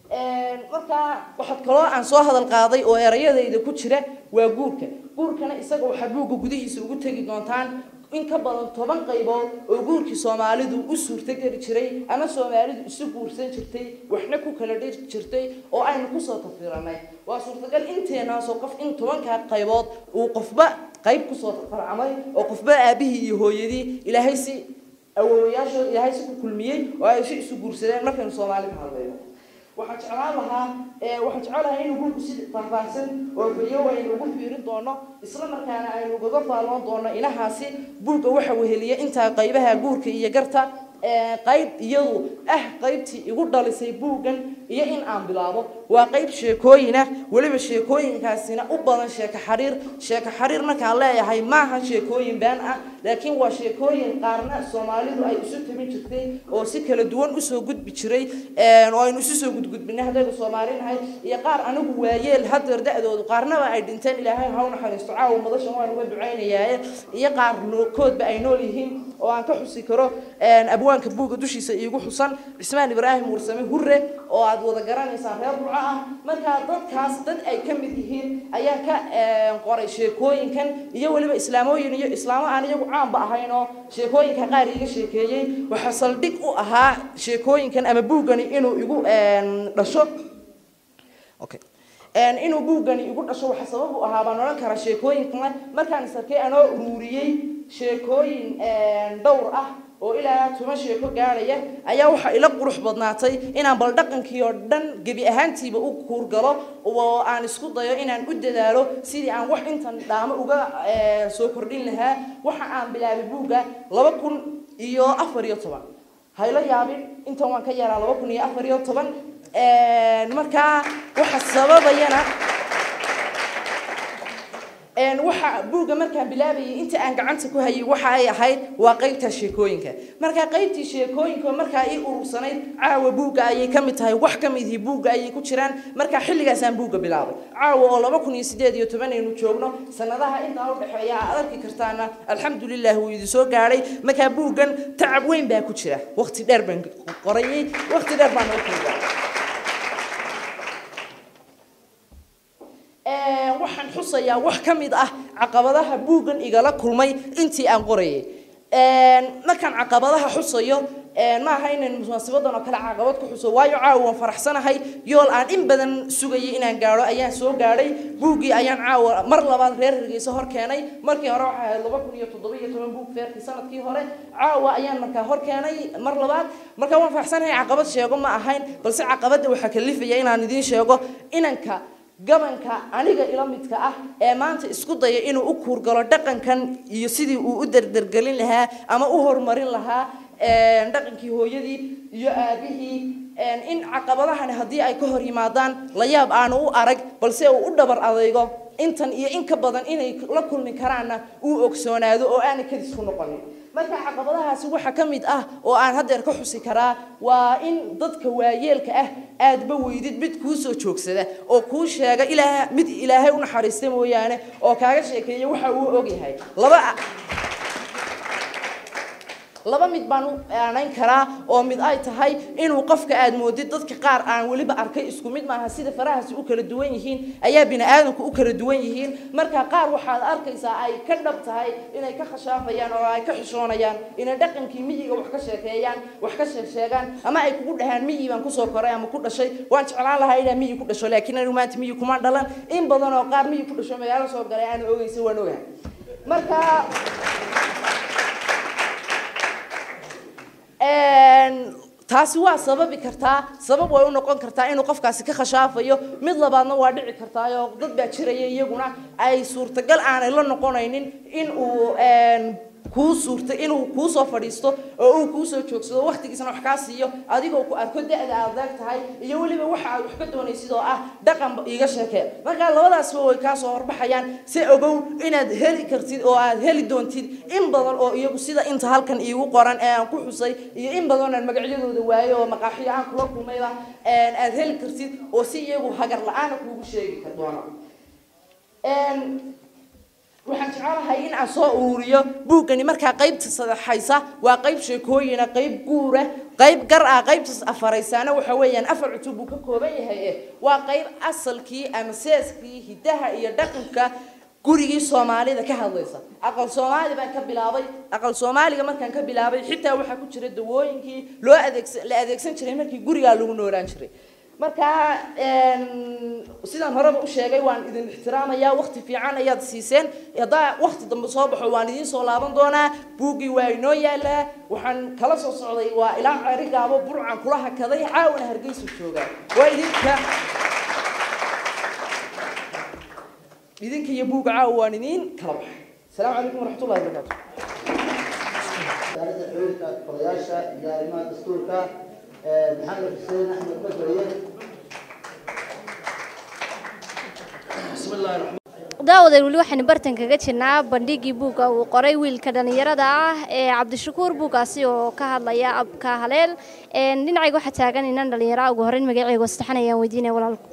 markaa waxaad kaloo aan soo hadal qaaday oo erayadayda ku jira waa guurka guurkana isaga waxaa buugga gudihiisa ugu tegi doontaan in ka badan toban qaybood oo guurkii soomaalidu u suurtogeli jiray ama soomaalidu isu guursan jirtay waxna ku kala dhiri jirtay oo aynu kusoo tafiranay waa suurtagal inteenaasoo qof in tobankaa qaybood uu qofba qayb kusoo farcamay oo qofba aabihii iyo hooyadii ilaahay si awoowayaashood ilaahay si ku kulmiyey oo ay si isu guursadeen markaynu soomaali ka hadlayno waxaan jeclaan lahaa waxaan jecelahay inuu buugku si faahfaahsan oo bayo aynu ugu fiirin doono isla markaana aynu ugaga faalloon doono inahaasi buugga waxa weheliya intaa qaybaha guurka iyo garta qayb iyadu ah qaybtii igu dhalisay buuggan iyo in aan bilaabo waa qayb sheekooyin ah weliba sheekooyinkaasina u badan sheeko xariir sheeko xariir markaan leeyahay maaha sheekooyin been ah laakiin waa sheekooyin qaarna soomaalidu ay isu tabin jirtay oo si kala duwan usoo gudbi jiray oo aynu isu soo gudgudbinay haddaynu soomaali nahay iyo qaar anigu waayeel hadeer da-doodu qaarnaba ay dhinteen ilaahay ha u naxariisto caawa madashan waan uga ducaynayaaye iyo qaar koodba ay nool yihiin oo aan ka xusi karo abwaanka buugga dushiisa iigu xusan cismaan ibraahim warsame hure oo aad wada garanaysaan reer burco ah markaa dadkaas dad ay ka mid yihiin ayaa ka qoray sheekooyinkan iyo weliba islaamooyin iyo islaamo aan iyagu caanba ahayn oo sheekooyinka qaar iiga sheekeeyey waxaa saldhig u ahaa sheekooyinkan ama buuggani inuu igu dhasho okay inuu buuggani igu dhasho waxa sabab u ahaa baan odhan karaa sheekooyinkan markaan isarkay anoo uruuriyey sheekooyin dhowr ah oo ilaa toban sheeko gaadhaya ayaa waxaa ila qurux badnaatay inaan bal dhaqankii oo dhan gebi ahaantiiba u kuurgalo oo aan isku dayo inaan u dadaalo sidii aan wax intan dhaamo uga soo kordhin lahaa waxa aan bilaabay buugga laba kun iyo afar iyo toban hayla yaabin intan waan ka yaraa laba kun iyo afar iyo toban markaa waxa sababayana waxa buugga markaan bilaabayay inta aan gacanta ku hayay waxa ay ahayd waa qaybta sheekooyinka markaa qaybtii sheekooyinka markaa ii urursanayd caawa buugga ayay ka mid tahay wax ka midihii buugga ayay ku jiraan markaa xilligaasaan buugga bilaabay caawa oo laba kun iyo sideed iyo toban aynu joogno sanadaha intaa u dhexeeya aad arki kartaana alxamdulilah wuu idin soo gaadhay markaa buuggan tacab weyn baa ku jira waqti dheer baan qorayay waqti dheer baan noo kuugaa waxaan xusayaa wax ka mid ah caqabadaha buuggan igala kulmay intii aan qorayay markaan caqabadaha xusayo maaha inaan munaasibadan oo kale caqabad ku xuso waayo caawa waan faraxsanahay yool aan in badan sugayay inaan gaadho ayaan soo gaadhay buuggii ayaan caawa mar labaad reer hargeysa hor keenay markii hore waxay ahayd laba kun iyo toddoba iyo toban buug feerkii sanadkii hore caawa ayaan markaa hor keenay mar labaad markaa waan faraxsanahay caqabad sheego ma ahayn balse caqabadda waxaa kalifaya inaan idiin sheego inanka gabanka aniga ila midka ah ee maanta isku daya inuu u kuurgalo dhaqankan iyo sidii uu u derdergelin lahaa ama u horumarin lahaa dhaqankii hooyadii iyo aabihii in caqabadahani haddii ay ka hor yimaadaan la yaab aanu u arag balse uu u dhabar adaygo intan iyo in ka badan inay la kulmi karaanna uu ogsoonaado oo aanay kadis ku noqonin marka caqabadahaasi waxaa ka mid ah oo aan haddeer ka xusi karaa waa in dadka waayeelka ah aadba weydid mid kuu soo joogsada oo kuu sheega ilaa mid ilaahay u naxariista mooyaane oo kaaga sheekeeya waxa uu ogyahay laba laba mid baan u aanayn karaa oo mid ay tahay inuu qofka aad moodid dadka qaar aan weliba arkay isku mid maaha sida farahaasi u kala duwan yihiin ayaa bini aadamku u kala duwan yihiin marka qaar waxaad arkaysaa ay ka dhab tahay inay ka khashaafayaan oo ay ka xishoonayaan inay dhaqankii miyiga wax ka sheekeeyaan wax ka sheegsheegaan ama ay kugu dhahaan miyi baan kusoo koray ama ku dhashay waan jeclaan lahaa inaan miyi ku dhasho laakiin anigu maanta miyi kuma dhalan in badan oo qaar miyi ku dhasho magaalo soo galay aan ogeysa waan ogahay marka taasi waa sababi kartaa sabab way u noqon kartaa inuu qofkaasi ka khashaafayo mid labaadna waa dhici kartaa oo dad baa jiraya iyaguna ay suurtagal aanay la noqonaynin in uu kuu suurta inuu kuu soo fadhiisto oo uu kuu soo joogsado waqtigiisana wax kaa siiyo adigoo ku arko da-da aad leeg tahay iyo weliba waxa aad wax ka doonaysid oo ah dhaqan iiga sheekee marka labadaasba way kaa soo horbaxayaan si ogow inaad heli kartid oo aad heli doontid in badan oo iyagu sida inta halkan iigu qoran ee aan ku xusay iyo in badan aan magacyadooda waayo oo maqaaxiyo aan kula kulmayba aad heli kartid oo si iyagu hagar la-aana kuugu sheegi kar doono waxaan jecelahay in aan soo ururiyo buuggani markaa qaybta saddexaysa waa qayb sheekooyina qayb guura qayb gar ah qaybtaas afaraysaana waxa weeyaan afar cutub buu ka kooban yahay eh waa qayb asalkii ama seeskii hidaha iyo dhaqanka gurigii soomaalida ka hadlaysa aqal soomaali baan ka bilaabay aqal soomaaliga markaan ka bilaabay xitaa waxaa ku jira dawooyinkii loo adeegsan la adeegsan jiray markii gurigaa lagu noolaan jiray marka sidaan horeba u sheegay waan idin ixtiraamayaa waqti fiican ayaad siiseen haddaa waqti dambe soo baxo waan idiin soo laaban doonaa buuggii waa inoo yaalaa waxaan kala soo socday waa ilaa cerigaabo burcan kula hakaday caawana hargeysa joogaa waa idinka idinka iyo buugga caawa waan idiin kala baxay asalaamu calaykum waraxmatullahi wabarakaatu wasaaradda xiriirka odayaasha iyo arrimaha dastuurka maxamed xuseen axmed badweye daawadeed weli waxaynu bartan kaga jirnaa bandhigii buugga uu qoray wiilka dhallinyarada ah ee cabdishakuur buuggaasi oo ka hadlaya abka haleel dhinacayga waxaa taagan inan dhallinyara ugu horreyn magaceyga saddexan ayaan weydiinaya walaalku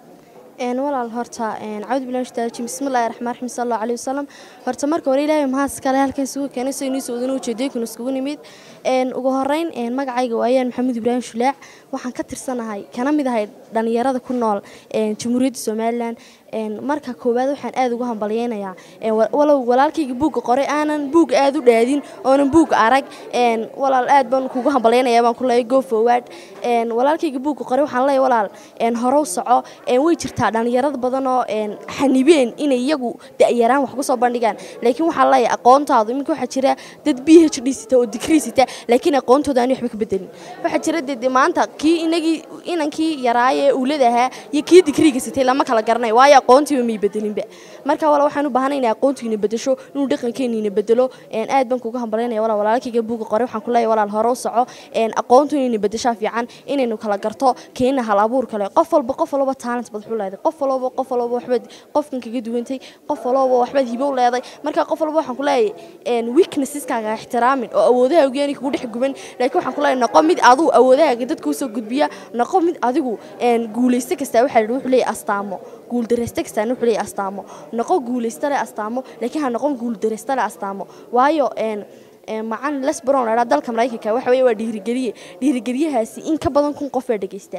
walaal horta cawd bilash taaji bismillaahi raxmaan raxiim sallallahu alayhi wasallam horta marka hore ilaahay mahad kale halkan isugu keenay soo inuu soo wadana ujeedooyin iskugu nimid een ugu horeyn een magacayga waayaan maxamed ibraahim shulaac waxaan ka tirsanahay kana mid ahay dhalinyarada ku nool een jamhuuriyadda somaliland een marka koowaad waxaan aad ugu hambalyeynayaa een walow walaalkayga buugga qoray aanan buug aad u dhaadin oonan buug arag een walaal aad baan kugu hambalyeynayaa baan ku leeyahay go forward een walaalkayga buugga qoray waxaan leeyahay walaal een horow soco een way jirtaa dhalinyarada badan oo een xanibeen inay iyagu da'yaraan wax ku soo bandhigaan laakiin waxaa leeyahay aqoontaadu iminka waxaa jira dad b h d sita oo digrii sita laakiin aqoontooda aan waxba ka bedelin waxaa jira dee maanta kii inagii inankii yaraaye uulada ahaa iyo kii digriiga sitay lama kala garanayo waayo aqoontiiba may bedelinba marka wala waxaan u baahanay inay aqoontiina bedesho inuu dhaqankeeniina bedelo een aad baan kuga hambalyaynaya walaal walaalkayga buuga qoray waxaan ku leeyahay walaal hore u soco een aqoontu inayna bedeshaa fiican inaynu kala garto keena hal abuur kale qof walba qof walba talent bad xuu leedahay qof walba qof walba waxbaad qofkan kaga duwantay qof walba waxbaad hibo u leedahay marka qof walba waxaan ku leeyahay een weaknesseskaga ixtiraamin oo awoodaha ugeeni kugu dhex guban laakiin waxaan ku leeyahay noqo mid adigu awoodahaaga dadka usoo gudbiya noqo mid adigu een guulaysta kasta waxaa la wuxuu leeyahay astaamo guuldareysta kastaan wuxuu leeyahay astaamo noqo guulaysta leh astaamo laakiin ha noqon guuldareysta leh astaamo waayo een macan les brown ladhaa dalka maraykanka waxa weeye waa dhiirigeliye dhiirigeliyahaasi in ka badan kun qof baa dhegeysta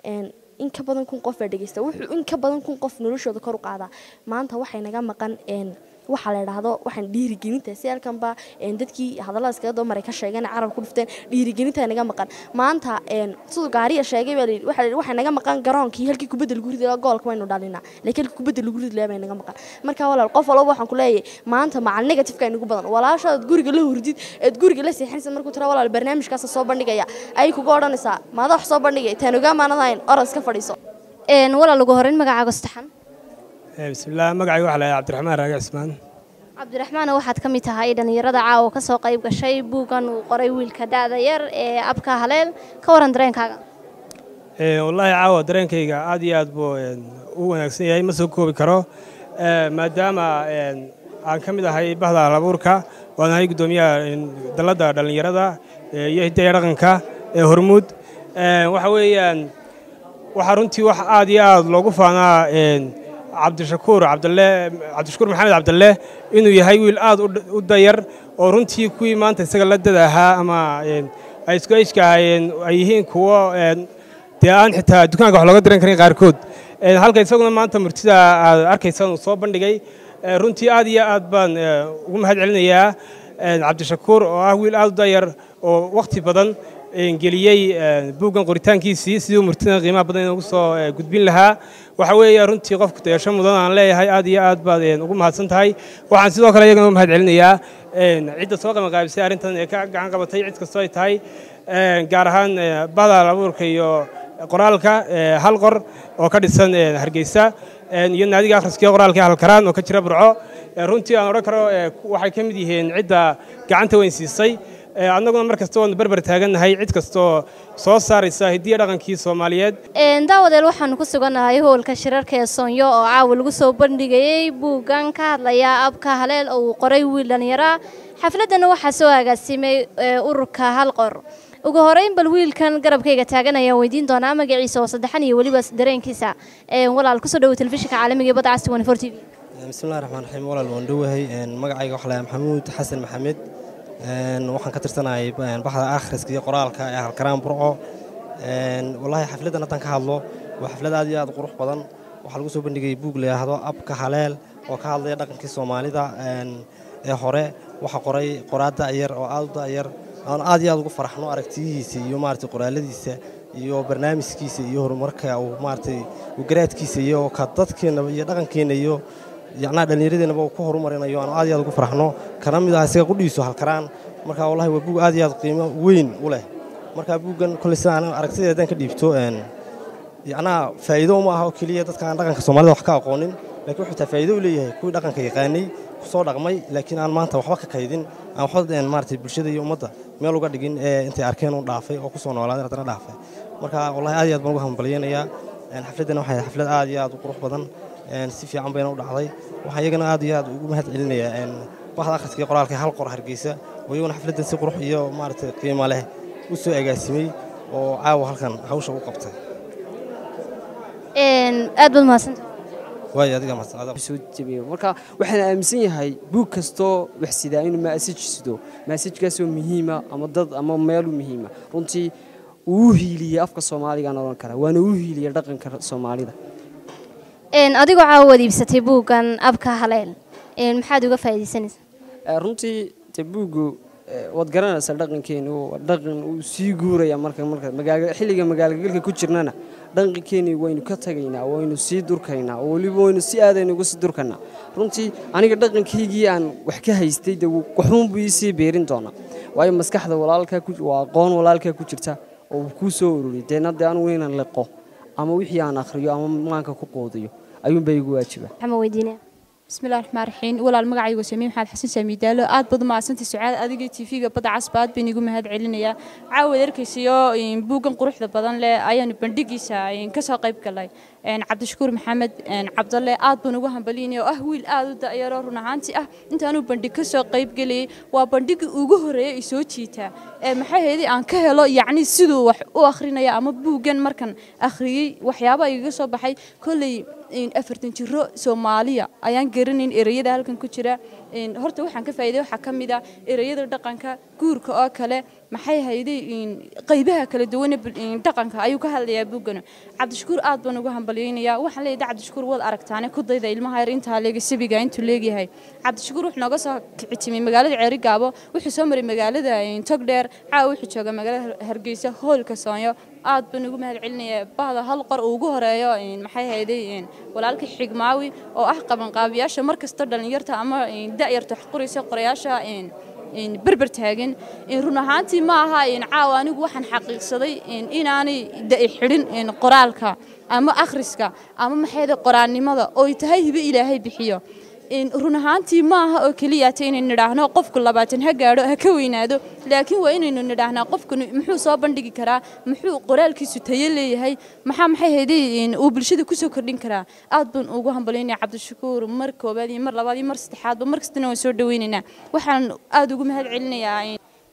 in ka badan kun qof baa dhegeysta wuxuu in ka badan kun qof noloshooda kor u qaadaa maanta waxay naga maqan waxaa la idhaahdo waxaan dhiirigelinta si halkanba dadkii hadallada iskaga doomaray ka sheegeen carab ku dhufteen dhiirigelinta naga maqan maanta siduu gaariya sheegay baa layidhi waxaa waxay naga maqan garoonkii halkii kubadda lagu ridi lahaa goolka waynu dhalinaa laakiin halkii kubadda lagu ridi lahaa bay naga maqan marka walaal qof walba waxaan ku leeyahay maanta macal negatifeka ay nagu badan walaashaad guriga la hurdid eed guriga la seexinaysa markuu tira walaal barnaamijkaasa soo bandhigaya ay kuga odhanaysaa maada wax soo bandhigay taan ogaamaanad ahayn oras ka fadhiiso walaal ugu horreyn magacaaga saddexan bismillaah magacayga waxaa lahay cabdiraxmaan raagi cismaan cabdiraxmaan waxaad ka mid tahay dhallinyarada caawa ka soo qayb gashay buuggan uu qoray wiilka da'da yar ee abka haleel ka waran dareenkaaga wallaahi caawa dareenkayga aad iyo aad buu u wanaagsan yahay ma soo koobi karo maadaama aan ka mid ahay bahda halabuurka waan ahay guddoomiyaha dalladda dhallinyarada iyo hidaya dhaqanka ee hormuud waxa weeyaan waxaa runtii wax aad iyo aad loogu faanaa cabdishakuur cabdalle cabdishakuur maxamed cabdalle inuu yahay wiil aad u dh- u dayar oo runtii kuwii maanta isaga la dad ahaa ama een, ay isku ejka ahaayeen ay yihiin kuwo een, dee aan xitaa dukaanka wax looga diran karin qaarkood Een, halka isaguna maanta murtida aad arkaysaan uu soo bandhigay Ee, runtii aad iyo aad baan ee, ugu mahad celinayaa een, cabdishakuur oo ah wiil aad u dayar oo wakhti badan een, geliyey een, buuggan qoritaankiisii sidii uu murtidan qiimaha badan inoogu soo ee, gudbin lahaa waxa weeye runtii qofku dayasho mudan aan leeyahay aad iyo aad baad een, ugu mahadsan tahay waxaan sidoo kale iyagana u mahad celinayaa een, cidda soo qabanqaabisay arrintan ee ka gacan qabatay cid kastoo ay tahay een, gaar ahaan ee, bahda abuurka iyo qoraalka ee, hal qor oo ka dhisan ee, hargeysa een, iyo naadiga akhriskiiyo qoraalka ee halkaraan oo ka jira burco Ee, runtii aan odhan karo ee, ku- waxay ka mid yihiin cidda gacanta weyn siisay Ee, annaguna mar kasta waanu berber taagannahay cid kastoo soo saaraysa hiddiya dhaqankii soomaaliyeed Een, daawadeel waxaanu ku sugannahay hoolka shirarka ee soonyo oo caawa lagu soo bandhigayey buuggan ka hadlaya abka haleel oo uu qoray wiil dhallinyara xafladana waxaa soo agaasimay ee, ururka hal qor ugu horeyn bal wiilkan garabkayga taagan ayaan weydiin doonaa magaciisa oo saddexan iyo weliba dareenkiisa Een, walaal kusoo dhawo telefishinka caalamiga ee badda casti 24 t v bismillahi raxmaan raxiim walaal waan dhowahay Een, magacayga waxaa lahaa maxamuud xasan maxamed Een, waxaan ka tirsanahay een, baxda akhriska iyo qoraalka ee halkaraan burco Een, wallaahi xafladdan haddaan ka hadlo waa xaflad aad iyo aad u qurux badan waxaa lagu soo bandhigay buug la yidhaahdo abka haleel oo ka hadlaya dhaqankii soomaalida een, ee hore waxaa qoray qoraa da'yar oo aad u da'yar aan aad iyo aad ugu faraxno aragtiyihiisa iyo maaragtay qoraaladiisa iyo barnaamijkiisa iyo horumarka uu maaragtay uu garaadkiisa iyo ka dadkeena iyo dhaqankeena iyo yacnaa dhallinyaradeenaba uu ku horumarinayo aan aad iyo aad ugu faraxno kana mid ah isaga qudhiiso halkaraan marka wallahi waa buug aad iyo aad qiimo weyn u leh marka buuggan kolley sidaan aragtideeda haddaan ka dhiibto een yacnaa faa'iido uma aha oo keliya dadka aan dhaqanka soomaalida wax ka aqoonin laakiin wuxuu taa faa'iido u leeyahay kuwii dhaqanka yaqaanay kusoo dhaqmay laakiin aan maanta waxba ka kaydin aan waxba een maaragtay bulshada iyo ummadda meel uga dhigin ee intay arkeen u dhaafay oo kusoo noolaaday haddana dhaafay marka wallahi aad iyo aad baan ugu hambalyaynayaa een xafladdan waxay ahayd xaflad aad iyo aad u qurux badan een si fiican bayna u dhacday waxaan iyagana aad iyo aad ugu mahad celinayaa een waxda akhriska iyo qoraalka hal qor hargeysa oo iyaguna xafladdan si qurux iyo maaragtay qiimo leh u soo agaasimay oo caawa halkan hawsha u qabtay Een, aad baad mahadsantahay waayo adiga mahadsan soo jabiyo marka waxaan aaminsan yahay buug kastoo wax sidaa inuu maasaj sido maasajkaasoo muhiima ama dad ama meelu muhiima runtii uu u hiiliyey afka soomaaligaan odhan kara waana u hiiliyey dhaqanka soomaalida Een, adigoo caawa wad iibsatay buuggan abka haleel Een, maxaad uga faa'iidaysanaysaa Eh, runtii de buuggu eh, waad garanaysaa dhaqankeenu waa dhaqan uu sii guuraya marka marka magaala xilliga magaalagalka ku jirnana dhaqankeeni waynu ka tagaynaa waynu sii durkaynaa oo weliba waynu si aadaynu uga sii durkaynaa runtii aniga dhaqankaygii aan wax ka haystay de wuu- waxuunbuu ii sii beerin doonaa waayo maskaxda walaalkaa ku waa aqoon walaalkaa ku jirta oo uu kuu soo ururiyay deena de anigu inaan liqo ama wixii aan akhriyo ama maanka ku qoodiyo ayuunbaa igu waajiba maxaa weydiinaya بسم الله الرحمن الرحيم ولا المقعي وسمي محمد حسن سامي دالو آد بدو ما سنتي سعاد أديك تيفيga badda casbaad baan igu mahad celinaya caawa erkaysiyo in buugan quruxda badan leh ayaan bandhigiisa in ka soo qayb galay een cabdishakuur maxamed een cabdalle aad baan ugu hambaliyay oo ah wiil aad u da'yaro run ahaantii ah intaanu bandhig ka soo qayb galay waa bandhigii ugu horeeyay ay soo jiita ee maxay heedii aan ka helo yacni siduu wax u akhrinaya ama buugan markan akhriyay waxyaabo igaga soo baxay kolley in afartan jiro soomaaliya ayaan garanayn ereyada halkan ku jira in horta waxaan ka faa'iiday waxaa ka mid ah ereyada dhaqanka guurka oo kale maxay hayday in qaybaha kala duwan ee bul- in dhaqanka ayuu ka hadlayaa buuggan cabdishakuur aad baan ugu hambalyaynayaa waxaan leeyahay cabdishakuur waad aragtaane ku dayda ilmaha yar intaa leega sabiga intuu leegyahay cabdishakuur wuxuu nooga soo kicitimay magaalada ceeri gaabo wuxuu soo maray magaalada in togdheer caawa wuxuu joogaa magaalada hargeysa hoolka soonyo aad baan ugu mahad celinayaa bahda hal qor uu ugu horeeyo in maxay hayday in walaalka xigmaawi oo ah qabanqaabiyaasha mar kasta dhalinyarta ama in da'yarta wax qoraysa qorayaasha in in berber taagan in run ahaantii ma aha in caawa anigu waxaan xaqiiqsaday in inaanay da'i xidhin in qoraalka ama akhriska ama maxayda qoraannimada oo ay tahay hibe ilaahay bixiyo in run ahaantii ma aha oo keliya ta inaynu nidhaahno qofku labaatan ha gaadho ha ka weynaado laakiin waa inaynu nidhaahnaa qofkanu muxuu soo bandhigi karaa muxuu qoraalkiisu tayo leeyahay maxaa maxay hayday in uu bulshada kusoo kordhin karaa aad baan ugu hambalyaynaya cabdishakuur mar koobaad iyo mar labaad iyo mar saddexaadba mar kastana waan soo dhaweynaynaa waxaan aad ugu mahad celinayaa in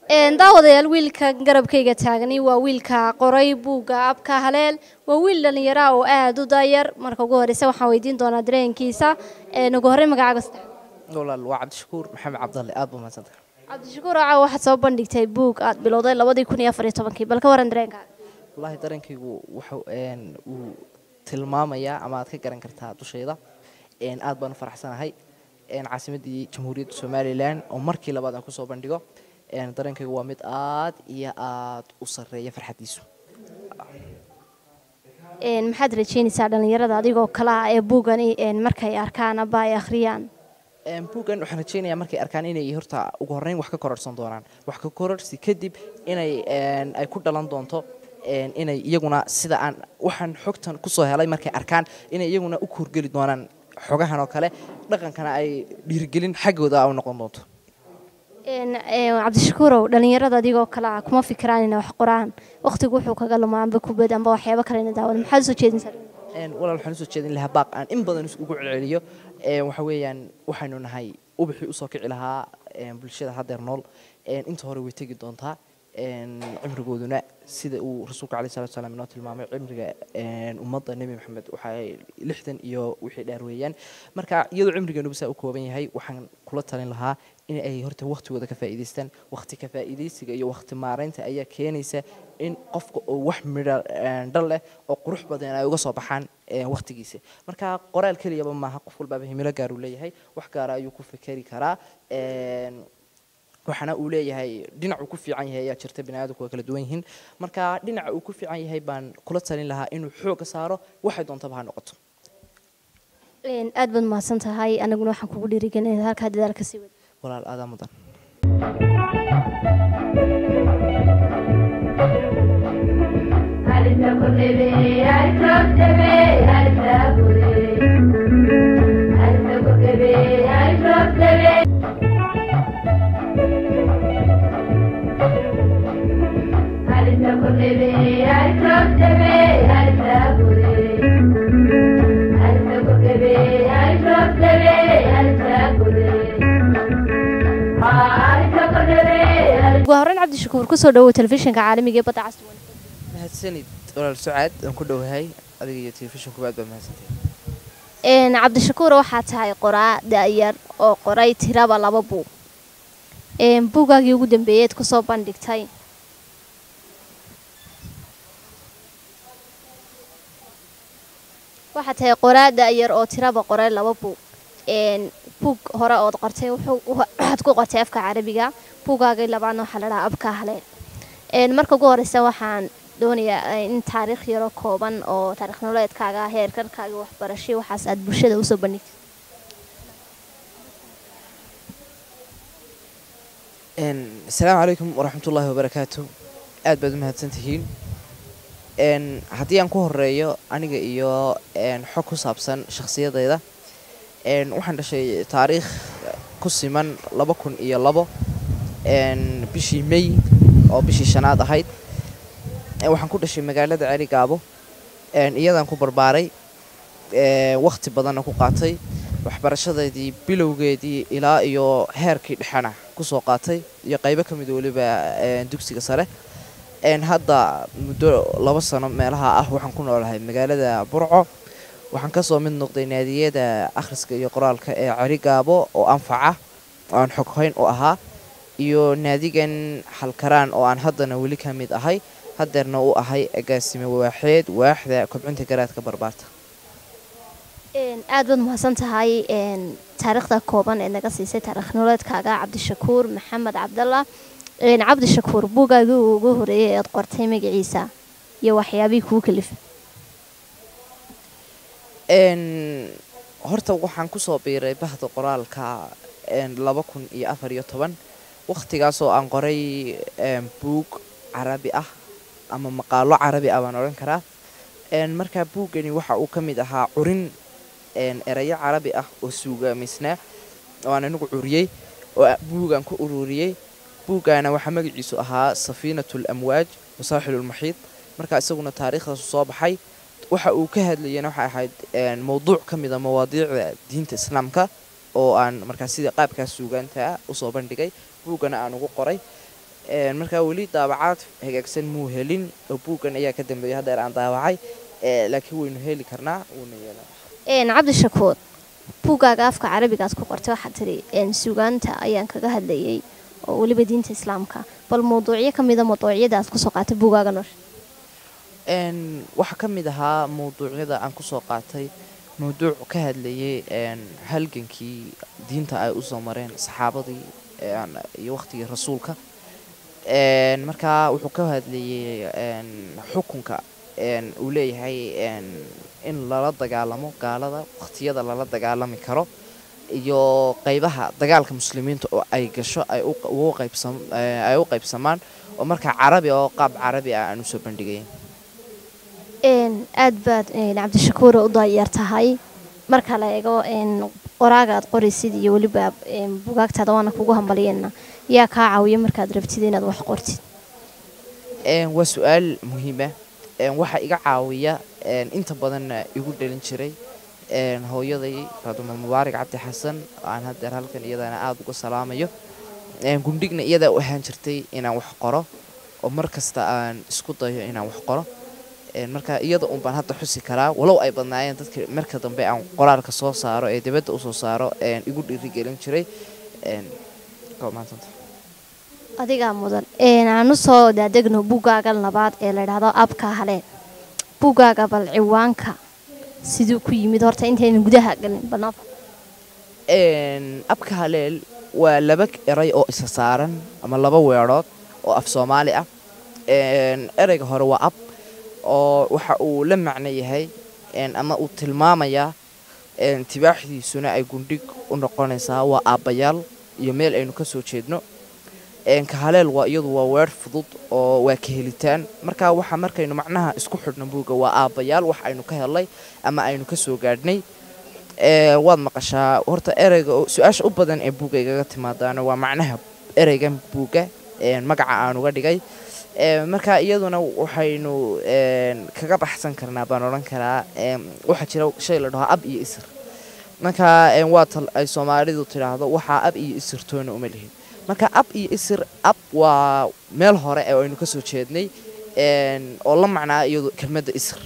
daawadayaal wiilka garabkayga taagani waa wiilka qoray buugga abka haleel waa wiil dhallinyara oo aada u daayar marka ugu horeysa waxaan weydiin doonaa dareenkiisa ugu horey magacaaga saddex walaal waa cabdishakuur maxamed cabdalle aad buu mahadsantahay cabdishakuur caawa waxaad soo bandhigtay buug aad bilowday labadii kun iyo afar iyo tobankii bal ka waran dareenkaaga wallaahi dareenkaygu wuxuu uu tilmaamayaa ama aad ka garan kartaa dushayda aad baan u faraxsanahay caasimaddii jamhuuriyadda somalilan oo markii labaad aan kusoo bandhigo dareenkaygu waa mid aad iyo aad u sarreeya farxaddiisu maxaad rajeynaysaa dhallinyarada adigoo kale ah ee buugani markay arkaan aba ay akhriyaan buuggan waxaan rajeynayaa markay arkaan inay horta ugu horreyn wax ka kororhsan doonaan wax ka kororhsi kadib inay ay ku dhalan doonto inay iyaguna sida aan waxaan xogtan kusoo helay markay arkaan inay iyaguna u kuurgeli doonaan xogahan oo kale dhaqankana ay dhiirigelin xaggooda u noqon doonto cabdishakuurow dhallinyarada adigoo kale ah kuma fikiraan inay wax qoraan waqtigu wuxuu kaga lumaa amba kubad amba waxyaabo kale ina daawada maxaad usoo jeedinsaa walaal waxaan usoo jeedin lahaa baaq aan in badan ugu celceliyo waxa weeyaan waxaynu nahay ubaxii usoo kici lahaa bulshada haddeer nool inta hore way tegi doontaa cimrigooduna sida uu rasuulka caleyhi salatu salaam inoo tilmaamay cimriga ummadda nebi maxamed waxay lixdan iyo wixii dheer weeyaan marka iyadoo cimrigeenuba saa u kooban yahay waxaan kula talin lahaa in ay horta waqtigooda ka faa'iidaystaan waqti ka faa'iidaysiga iyo waqti maaraynta ayaa keenaysa in qofka oo wax midho dhal leh oo qurux badan ay uga soo baxaan waqtigiisa marka qoraal keliyaba maaha qof walbaaba himilo gaar uu leeyahay wax gaara ayuu ku fikeri karaa waxaana uu leeyahay dhinac uu ku fiican yahay ayaa jirta biniaadamku waa kala duwan yihiin marka dhinaca uu ku fiican yahay baan kula talin lahaa inuu xooga saaro waxay doontaba ha noqoto aad baad mahadsan tahay anaguna waxaan kugu dhiirigelin halkaa dadaal kasii wada walaal aadaa mudan ugu horreyn cabdishakuur kusoo dhawow telefishinka caalamiga ee badda cas mahadsanid walaal sucaad aan ku dhowahay adiga iyo telefishinkuba aad baa mahadsantahay cabdishakuur waxaa tahay qoraa da-yar oo qoray tiraba laba buug buugaagii ugu dambeeyeed kusoo bandhigtay waxaa tahay qoraa da-yar oo tiraba qoray laba buug buug hore ood qortay waxaad ku qortay afka carabiga buugaagii labaadna waxaa la dhahaa abka haleen marka ugu horeysa waxaan doonayaa in taariikh yaro kooban oo taarikh nololeedkaaga heerkarkaaga waxbarashay waxaas aad bulshada usoo bandhigtay asalaamu calaykum waraxmatullaahi wabarakaatu aad baad u mahadsan tihiin haddii aan ku horeeyo aniga iyo xog ku saabsan shakhsiyadayda waxaan dhashay taariikh ku siman laba kun iyo labo bishii may oo bishii shanaad ahayd waxaan ku dhashay magaalada celi gaabo iyadaan ku barbaaray wakhti badanna ku qaatay waxbarashadeedii bilowgeedii ilaa iyo heerkii dhexena kusoo qaatay iyo qaybo ka mid weliba dugsiga sare hadda muddo laba sano meelaha ah waxaan ku noolahay magaalada burco waxaan kasoo mid noqday naadiyada akhriska iyo qoraalka ee ceri gaabo oo anfaca oo aan xoghayn u ahaa iyo naadigan halkaraan oo aan haddana weli ka mid ahay haddeerna u ahay agaasime waaxeed waaxda kobcinta garaadka barbaarta aad baad mahadsan tahay taariikhda kooban ee naga siisay taarikh nololeedkaaga cabdishakuur maxamed cabdalla cabdishakuur buugaagii ugu horeeyay ead qortay magaciisa iyo waxyaabihii kuu kalifay horta waxaan kusoo biiray bahda qoraalka laba kun iyo afar iyo toban wakhtigaasoo aan qoray buug carabi ah ama maqaalo carabi ah baan odhan karaa markaa buuggani waxa uu ka mid ahaa curin erayo carabi ah oo suugaamisnaa oo aan anigu curiyey oo buugaan ku ururiyey buuggaana waxaa magaciisu ahaa safiinatu lamwaaj wasaaxilulmaxiid markaa isaguna taariikhdaasu soo baxay waxa uu ka hadlayana waxay ahayd mowduuc ka mida mawaadiicda diinta islaamka oo aan markaa sida qaabkaas suugaanta usoo bandhigay buuggana aan ugu qoray Een, markaa weli daabacaad hagaagsan muu helin oo buuggan ayaa ka dambeeyay haddeer aan daabacay Ee, laakiin waynu heli karnaa wuuna yeelaa Een, cabdishakuur buuggaaga afka carabiga aad ku qortay waxaad tiri een, suugaanta ayaan kaga hadlayay oo weliba diinta islaamka bal mawduucyo ka mida mawduucyada aad kusoo qaatay buuggaaga nolosha Een, waxaa ka mid ahaa mawduucyada aan kusoo qaatay mawduuc ka hadlayay een, halgankii diinta ay usoo mareen saxaabadii een, iyo waqtigii rasuulka Een, markaa wuxuu ka hadlayay een, xukunka een, uu leeyahay een, in lala dagaalamo gaalada waqtiyada lala dagaalami karo iyo qeybaha dagaalka muslimiinta oo ay gasho ay u- ugu qaybsam ee, ay u qaybsamaan oo markaa carabi oo qaab carabi ah aan usoo bandhigayn Een, aad baad een, cabdishakuur u daayar tahay marka la eego een, qoraaga aad qoraysid iyo weliba een, buugaagtaada waana kugu hambaliyeenna yaa kaa caawiya markaad rabtid inaad wax qortid Een, waa su-aal muhiima waxaa iga caawiya een, inta badanna igu dhalin jiray een, hooyaday faaduma mubaarak cabdi xasan oo aan haddeer halkan iyadana aada uga salaamayo Een, gundhigna iyadaa u ahaan jirtay inaan wax qoro oo mar kasta aan isku dayo inaan wax qoro Een, marka iyada un baan hadda xusi karaa walow ay badnaayeen dadka marka dambe aan qoraalka soo saaro ee dibadda usoo saaro een, igu dhiirigelin jiray Een, waa mahadsantahay. adigaa mudan Een, aan u soo daadegno buuggaaga labaad ee la idhaahdo abka haleen buuggaaga bal ciwaanka siduu ku yimid horta intaynan gudaha galin banaan Een, abka haleel waa laba eray oo isa saaran ama laba weerood oo af soomaali ah Een, ereyga hore waa ab oo waxa uu la macno yahay een, ama uu tilmaamayaa een, tibaaxdiisuna ay gundhig u noqonaysaa waa aabbayaal iyo meel aynu ka soo jeedno Een, ka haleel waa iyadu waa weer fudud oo waa ka helitaan marka waxa markaynu macnaha isku xidhno buugga waa aabbayaal wax aynu ka helay ama aynu ka soo gaadhnay Ee, waad maqashaa horta ereyga oo- su-aasha u badan ee buugga igaga timaadaana waa macnaha ereygan buugga een, magaca aan uga dhigay Ee, marka iyaduna waxaynu een, kaga baxsan karnaa baan odhan karaa een, waxaa jira shay la dhaho ab iyo isir marka een, waa tal ay soomaalidu tidhaahdo waxaa ab iyo isir toona uma lihin marka ab iyo isir ab waa meel hore ee aynu ka soo jeednay een, oo la macnaa iyadu kelmadda isir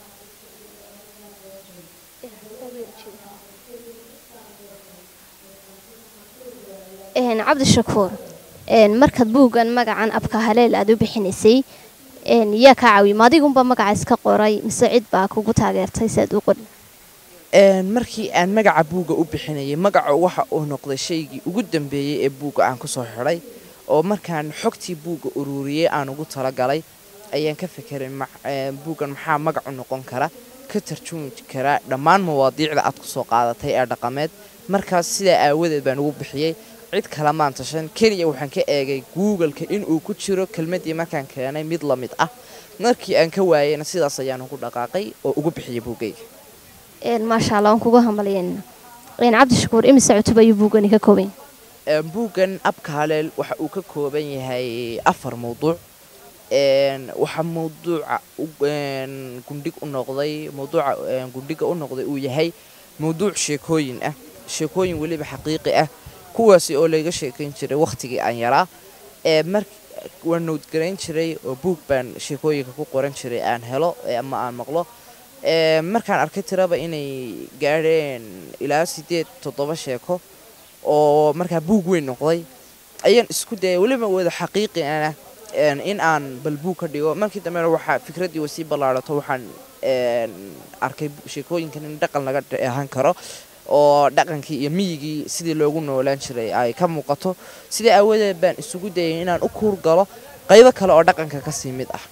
Een, cabdishakuur een, markaad buuggan magacan abka haleel aad u bixinaysay een, yaa kaa caawiya ma adigunba magaca iska qoray mise cid baa kugu taageertay si aad u qori Een, markii aan magaca buugga u bixinayay magaca waxa uu noqday shaygii ugu dambeeyey ee buugga aan kusoo xidhay oo markaan xogtii buugga ururiyey aan ugu talagalay ayaan ka fekeray ma- ee, buuggan maxaa magac u noqon kara ka tarjumi kara dhammaan mawaadiicda aad kusoo qaadatay ee dhaqameed markaas sidaa aawadeed baan ugu bixiyey cid kale maan tashan keliya waxaan ka eegay googleka inuu ku jiro kelmaddii markaan keenay mid la mid ah markii aan ka waayeyna sidaas ayaan ugu dhaqaaqay oo ugu bixiyey buuggayga Een, maasha allah waan kugu hambaliyeenna Een, cabdishakuur imise cutub ayuu buuggani ka kooban yahay? Een, buuggan abka haleel waxa uu ka kooban yahay afar mawduuc Een, waxaa mawduuca u- een, gundhig u noqday mawduuca een, gundhiga u noqday uu yahay mawduuc sheekooyin ah sheekooyin weliba xaqiiqi ah kuwaasi oo layga sheekayn jiray wakhtigii aan yaraa ee mar waan nowdgarayn jiray oo buug baan sheekooyinka ku qoran jiray aan helo ee ama aan maqlo Ee, markaan arkay tiraba inay gaadheen ilaa sideed toddoba sheeko oo markaa buug weyn noqday ayaan isku dayay weliba wada xaqiiqi ana een, in aan bal buug ka dhigo markii dambena waxaa fikraddii way sii ballaarato waxaan een, arkay sheekooyinkan in dhaqan laga dheehan karo oo dhaqankii iyo miyigii sidii loogu noolaan jiray ay ka muuqato sidaa aawadeed baan isugu dayay inaan u kuur galo qaybo kale oo dhaqanka kasii mid ah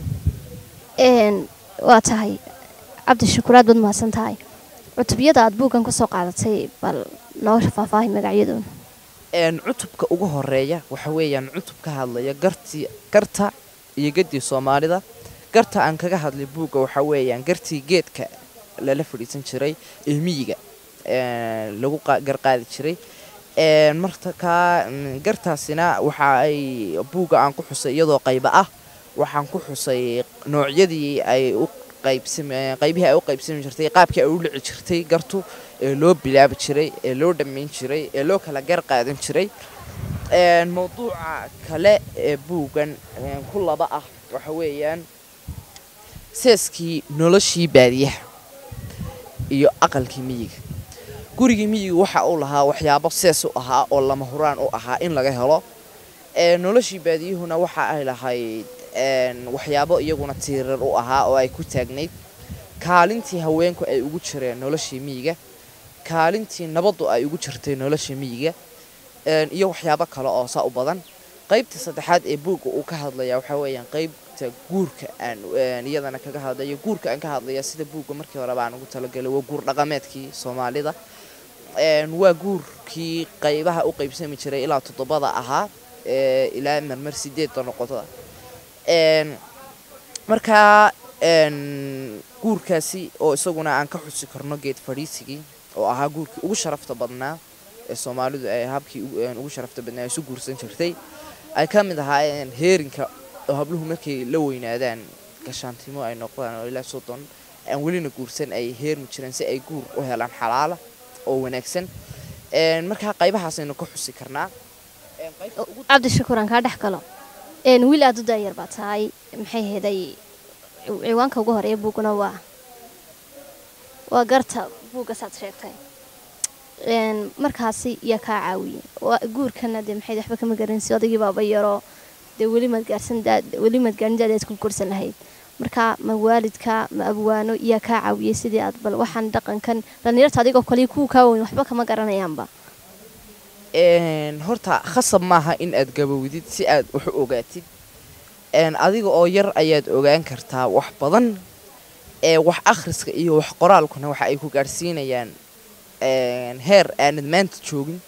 Een, waa tahay cabdishakuur aad baad mahadsan tahay cutubyada aad buuggan ku soo qaadatay bal noo faahfaahi magacyadoona een cutubka ugu horeeya waxa weeyaan cutub ka hadlaya gartii garta iyo gedii soomaalida garta aan kaga hadlay buugga waxa weeyaan gartii geedka lala fadhiisan jiray ee miyiga een, lagu qa- garqaadi jiray een, markaa mm, gartaasina waxa ay buugga aan ku xusay iyadoo qayba ah waxaan ku xusay noocyadii ay u qaybsam qaybihii ay u qaybsami jirtay qaabkii ay u dhici jirtay gartu ee loo bilaabi jiray ee loo dhammayn jiray ee loo kala gar qaadan jiray Een, mawduuca kale ee buuggan een, ku laba ah waxa weeyaan seeskii noloshii baadiyaha iyo aqalkii miyiga gurigii miyiga waxa uu lahaa waxyaabo sees u ahaa oo lama huraan u ahaa in laga helo Een, noloshii baadiyuhuna waxa ay lahayd een, waxyaabo iyaguna tiirar u ahaa oo ay ku taagnayd kaalintii haweenku ay ugu jireen noloshii miyiga kaalintii nabaddu ay ugu jirtay nolosha miyiga een, iyo waxyaabo kale oo saa u badan qaybta saddexaad ee buugga uu ka hadlaya waxaa weeyaan qaybta guurka aan een, iyadana kaga hadlayo guurka aan ka hadlaya sida buugga markii hore baan ugu talagalay waa guur dhaqameedkii soomaalida Een, waa guurkii qaybaha u qaybsami jiray ilaa toddobada ahaa ee, ilaa marmar sideedda noqotada Een, markaa een, guurkaasi oo isaguna aan ka xusi karno geed fadhiisigii oo ahaa guurkii ugu sharafta badnaa ee soomaalidu ay habkii ugu- een, ugu sharafta badnaa isu guursan jirtay ay ka mid ahaayeen heerinka oo habluhu markay la weynaadaan gashaantimo ay noqdaan oo ilaa soddon aan welina guursan ay heermi jireen si ay guur u helaan xalaala oo wanaagsan Een, markaa qaybahaasaynu ka xusi karnaa Een, qaybta ugu cabdishakuur aan kaa dhex galo een wiil aad u daayar baa tahay maxay heeday ciwaanka ugu horeeya buuguna waa waa garta buugga saad sheegtay een markaasi yaa kaa caawiyey waa guurkana dee maxay waxba kama garanaysi odaygii baaba yaroo dee weli maad gaarsan daad weli maad gaarin daadaad ku korsan lahayd marka ma waalidka ma abwaano yaa kaa caawiyey sidii aad bal waxaan dhaqankan dhallinyarta adigoo kale kuwa kaa weyn waxba kama garanayaanba Een, horta khasab maaha in aad gabowdid si aad wax u ogaatid Een, adiga oo yar ayaad ogaan kartaa wax badan ee wax akhriska iyo wax qoraalkuna waxa ay ku gaadhsiinayaan een, heer aanad maanta joogin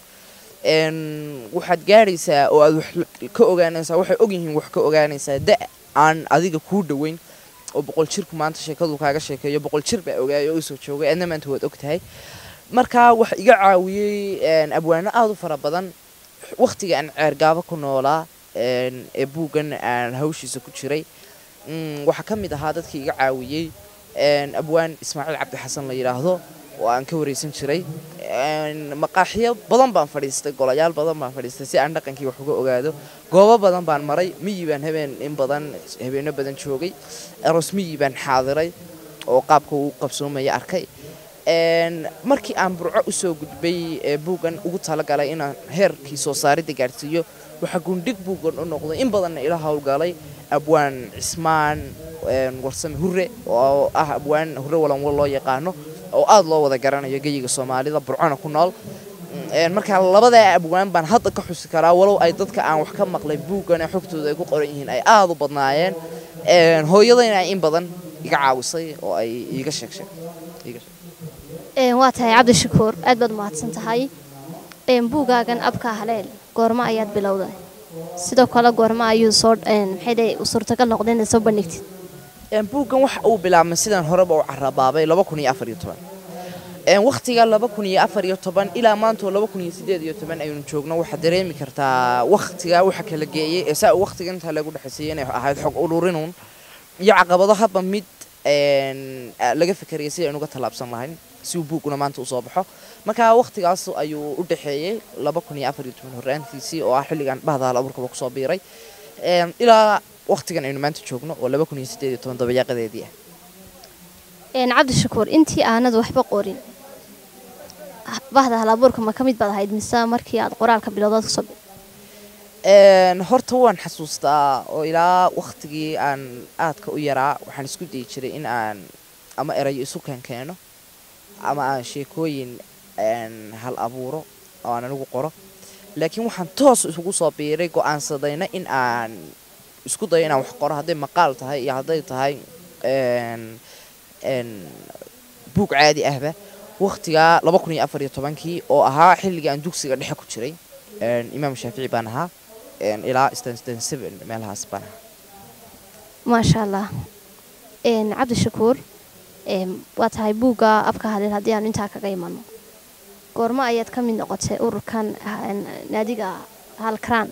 Een, waxaad gaadhaysaa oo aad wax la- ka ogaanaysaa waxay ogyihiin wax ka ogaanaysaa da aan adiga kuu dhoweyn oo boqol jirku maanta sheekadu kaaga sheekeeyo boqol jir baa ogaaya oo usoo joogay adna maanta waad ogtahay marka waxa iga caawiyey een, abwaano aada u fara badan wakhtiga aan ceergaabo ku noolaa een, ee buuggan aan hawshiisa ku jiray Mm, waxaa ka mid ahaa dadkii iga caawiyey een, abwaan ismaaciil cabdi xasan la yidhaahdo oo aan ka wareysan jiray Een, maqaaxiyo badan baan fadhiistay golayaal badan baan fadhiistay si aan dhaqankii wax uga ogaado goobo badan baan maray miyi baan habeen in badan habeeno badan joogay aroos miyi baan xaadiray oo qaabka uu qabsoomaya arkay Een, markii aan burco usoo gudbay ee buuggan ugu talagalay inaan heerkii soo saaridda gaadhsiiyo waxaa gundhig buuggan u noqday in badanna ila howlgalay abwaan cismaan een, warsame hure oo ah abwaan hure walanwal loo yaqaano oo aada loo wada garanayo geyiga soomaalida burcona ku nool Een, marka labadaa abwaan baan hadda ka xusi karaa walow ay dadka aan wax ka maqlay buuggan ee xogtooda ay ku qoran yihiin ay aada u badnaayeen Een, hooyadayna in badan iga caawisay oo ay iiga sheeg sheeg iiga sheeg een waa tahay cabdishakuur aad baad mahadsan tahay een buugaagan abka haleel goormo ayaad bilowday sidoo kale goormo ayuu soo een maxay dhahay u suurtagal noqday inaad soo bandhigtid Een, buuggan waxa uu bilaabmay sidaan horeba u carabaabay laba kun iyo afar iyo toban Een, wakhtiga laba kun iyo afar iyo toban ilaa maantoo laba kun iyo sideed iyo toban aynu joogno waxaad dareemi kartaa wakhtiga waxa kala geeyey ee saa wakhtiga intaa lagu dhexeysayay inay ahayd xog ururinun iyo caqabado haba mid een, a- laga fikerayay si aynu uga tallaabsan lahayn si uu buugguna maanta usoo baxo marka wakhtigaas ayuu u dhexeeyey laba kun iyo afar iyo toban horraantiisii oo ah xilligan bahda hal abuurkaba kusoo biiray Een, ilaa wakhtigan aynu maanta joogno oo laba kun iyo sideed iyo toban dabayaaqadeedii ah een cabdishakuur intii aanad waxba qorin bahda halabuurka ma ka mid baad ahayd mise markii aad qoraalka bilowdaad kusoo bi- Een, horta waan xasuustaa oo ilaa wakhtigii aan aadka u yaraa waxaan isku dayi jiray in aan ama erayo isu keenkeeno ama aan sheekooyin een, hal abuuro oo aan anigu qoro laakiin waxaan toos isugu soo biiray go'aansadayna in aan isku dayo inaan wax qoro hadday maqaal tahay iyo hadday tahay een, een, buug caadi ahba wakhtigaa laba kun iyo afar iyo tobankii oo ahaa xilligii aan dugsiga dhexe ku jiray Een, imaam shaafici baan ahaa een, ilaa stan seven meelahaas baan ahaa maasha allah een cabdishakuur een waa tahay buugga abka haleel haddii aanu intaa kaga imano goormo ayaad ka mid noqotay ururkan een, naadiga halkaraan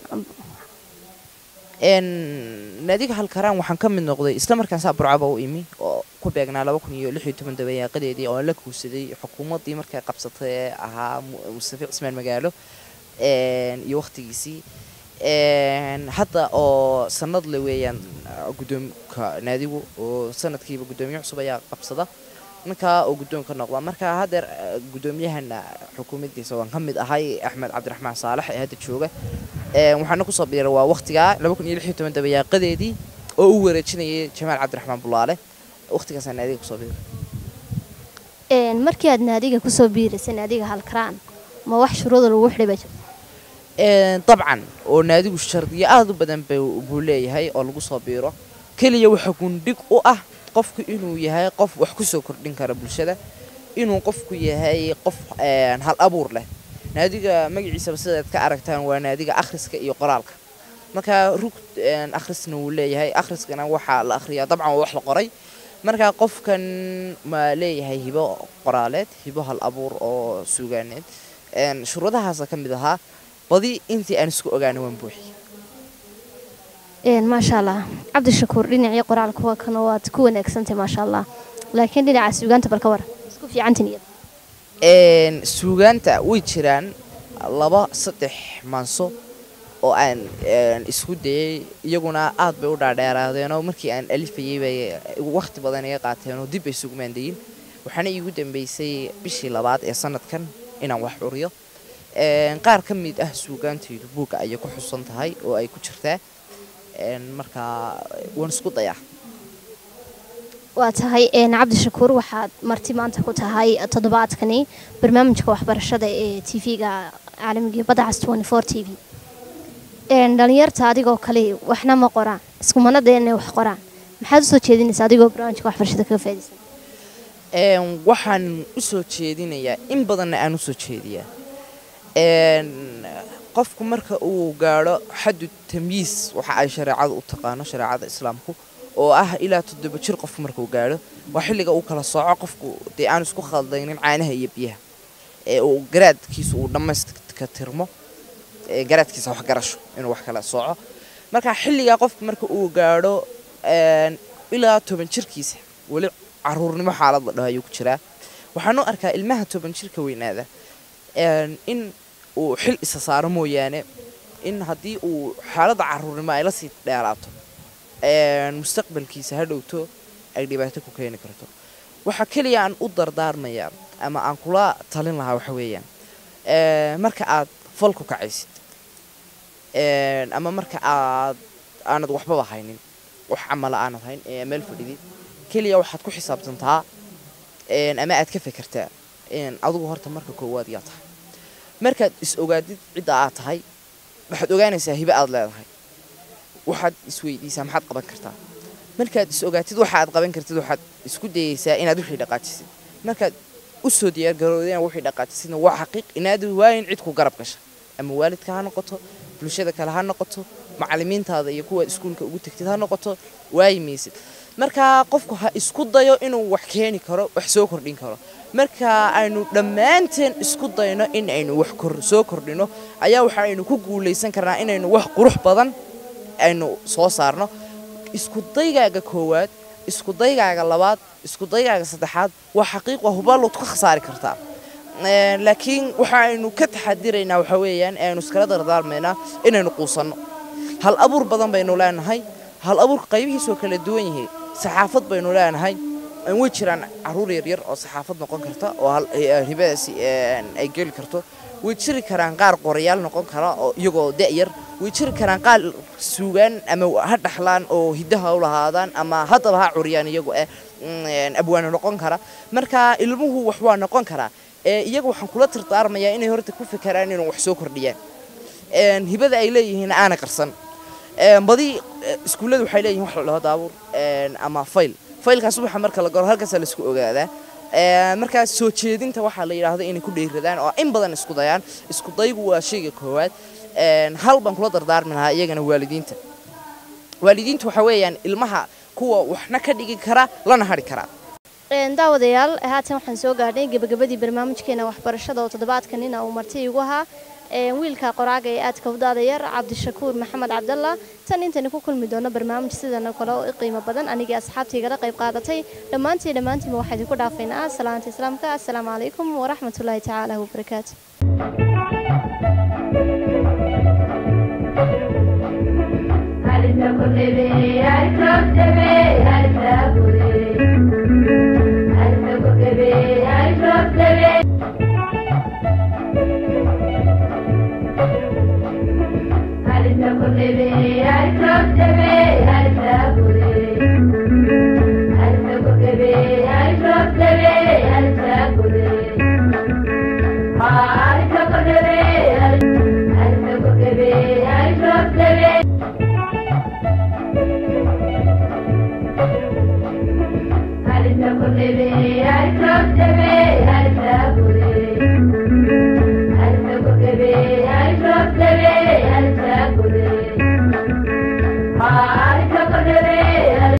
Een, naadiga halkaraan waxaan ka mid noqday isla markaan saa burcaba u imi oo ku beegnaa laba kun iyo lix iyo toban dabayaaqadeedii oo aan la kuusaday xukuumaddii markay qabsatay ee ahaa Mu- mustafa cismaan magaalo een, iyo waqtigiisii een, hadda oo sanad le weeyaan ah, guddoomka naadigu oo sanadkiiba guddoomiye cusub ayaa qabsada ninkaa oo guddoon ka noqda marka haddeer ah, guddoomiyahana xukuumaddiisa waan ka mid ahay axmed cabdiraxmaan saalax ee hadda jooga Een, waxaana kusoo biiray waa waqtigaa dabayaaqadeedii oo u wareejinayay jamaal cabdiraxmaan bulaale waqtigaasaan naadiga kusoo biiray Een, markii aad naadiga kusoo biiraysay naadiga halkaraan ma wax shuruuda lagu xidhay baa jirta Een, dabcan oo naadigu shardiyo aad u badan buu buu leeyahay oo lagu soo biiro keliya waxa gundhig u ah qofku inuu yahay qof wax kusoo kordhin kara bulshada inuu qofku yahay qof een, hal abuur leh naadiga magaciisaba sidaad ka aragtaan waa naadiga akhriska iyo qoraalka marka rug een, akhrisna wuu leeyahay akhriskana waxaa la akhriyaa dabcan waa wax la qoray marka qofkan ma leeyahay hibo qoraaleed hibo hal abuur oo suugaaneed Een, shuruudahaasa ka mid ahaa badi intii aan isku ogaana waan buuxiyey Een, maasha allah cabdishakuur dhinacii qoraalka waa kana waad ku wanaagsantahay maasha allah laakiin dhinaca suugaanta bal ka war isku fiicantin iyada Een, suugaanta way jiraan laba saddex maanso oo aan een, isku dayay iyaguna aad bay u dhaadheeraadeenoo markii aan alifayay bay waqti badan iga qaateenoo dib bay sugmaandayin waxaana iigu dambeysay bishii labaad ee sanadkan inaan wax curiyo Een, qaar ka mid ah suugaantaydu buugga ayay ku xusan tahay oo ay ku jirtaa Een, marka waan isku dayaa waa tahay een, cabdishakuur waxaad marti maanta ku tahay toddobaadkani barnaamijka waxbarashada ee tv-ga caalamiga badda cas 24 t v Een, dhalinyarta adigoo kale waxna ma qoraan iskumana dee inay wax qoraan maxaad usoo jeedinaysaa adigoo barnaamijka waxbarashada kaga faa'iidaysan Een, waxaan u soo jeedinayaa in badanna aan u soo jeediyaa Een, qofku marka uu gaadho xaddu tamyiis waxa ay shareecadu u taqaano shareecada islaamku oo ah ilaa toddoba jir qofku markuu gaadho waa xilliga uu kala sooco qofku dee aan isku khaldaynin caanaha iyo biyaha ee uu garaadkiisu uu dhammaystka tirmo ee garaadkiisa wax garasho inuu wax kala sooco marka xilligaa qofku marka uu gaadho een, ilaa toban jirkiisa weli caruurnimo xaalad la dhaho ayuu ku jiraa waxaan u arkaa ilmaha toban jirka weynaada een, in uu xil isa saaro mooyaane in haddii uu xaaladda caruurnimo ay la sii dheeraato een, mustaqbalkiisa ha dhowto ay dhibaato ku keeni karto waxa keliya aan u dardaarmayaa ama aan kula talin lahaa waxa weeyaan een, marka aad fal ku kacaysid een, ama marka aad aanad waxbaba haynin wax camala aanad hayn ee meel fadhidid keliya waxaad ku xisaabtantaa een, ama aad ka fekertaa een, adigu horta marka koowaad yaa tahay markaad is ogaadid cidda aad tahay waxaad ogaanaysaa hibe aad leedahay waxaad isweydiisaa maxaad qaban kartaa markaad is ogaatid waxa aad qaban kartid waxaad isku dayaysaa inaad wixii dhaqaajisid markaad u soo diyaargarowday inaad wixii dhaqaajisidna waa xaqiiq inaad waayin cid ku garab gasha ama waalidka ha noqoto bulshada kale ha noqoto macallimiintaada iyo kuwaad iskuulka ugu tagtid ha noqoto waayi maysid marka qofku ha isku dayo inuu wax keeni karo wax soo kordhin karo marka aynu dhammaanteen isku dayno in aynu wax kor soo kordhino ayaa waxaaynu ku guulaysan karnaa inaynu wax qurux badan aynu soo saarno isku daygaaga koowaad isku daygaaga labaad isku daygaaga saddexaad waa xaqiiq waa hubaalood ka khasaari kartaa Een, laakiin waxa aynu ka taxadiraynaa waxa weeyaan ee aynu iskala dardaarmaynaa inaynu quusanno hal abuur badan baynu leenahay hal abuurka qaybihiisoo kala duwan yihiin saxaafad baynu leenahay Een, way jiraan caruur yaryar oo saxaafad noqon karta oo hal eh, hibadaasi een, ay geli karto way jiri karaan qaar qorayaal noqon kara oo iyagoo da'yar way jiri karaan qaar suugaan ama ha dhaxlaan oo hiddaha u lahaadaan ama haddaba ha curiyaan iyagu eh een, abwaano noqon kara marka ilmuhu wax waa noqon karaa ee iyaga waxaan kula tirtaarmayaa inay horta ku fekeraan inuu wax soo kordhiyaan Een, hibada ay leeyihiin aana qarsan Een, badi eh, iskuullada waxay leeyihiin wax la dhaho daabuur een, ama fayl faylkaas subaxa marka la galo halkaasaa laisku ogaadaa Een, markaa soo jeedinta waxaa la yidhaahdo inay ku dheeradaan oo in badan isku dayaan isku daygu waa shayga koowaad Een, hal baan kula dardaarmi lahaa iyagana waalidiinta waalidiintu waxa weeyaan ilmaha kuwa waxna ka dhigi kara lana hari karaa Een, daawadayaal haatan waxaan soo gaadhnay gebagabadii barnaamijkeena waxbarashada oo toddobaadkan ina uu marti igu ahaa Een, wiilka qoraaga ee aadka u daadayar cabdishakuur maxamed cabdalla tan intaynu ku kulmi doono barnaamij sidana kale oo i qiimo badan anigii asxaabtaygala qayb qaadatay dhammaantii dhammaantiinba waxaa idinku dhaafaynaa salaanta islaamka assalaamu calaykum waraxmatullaahi tacaala wabarakaatu Ah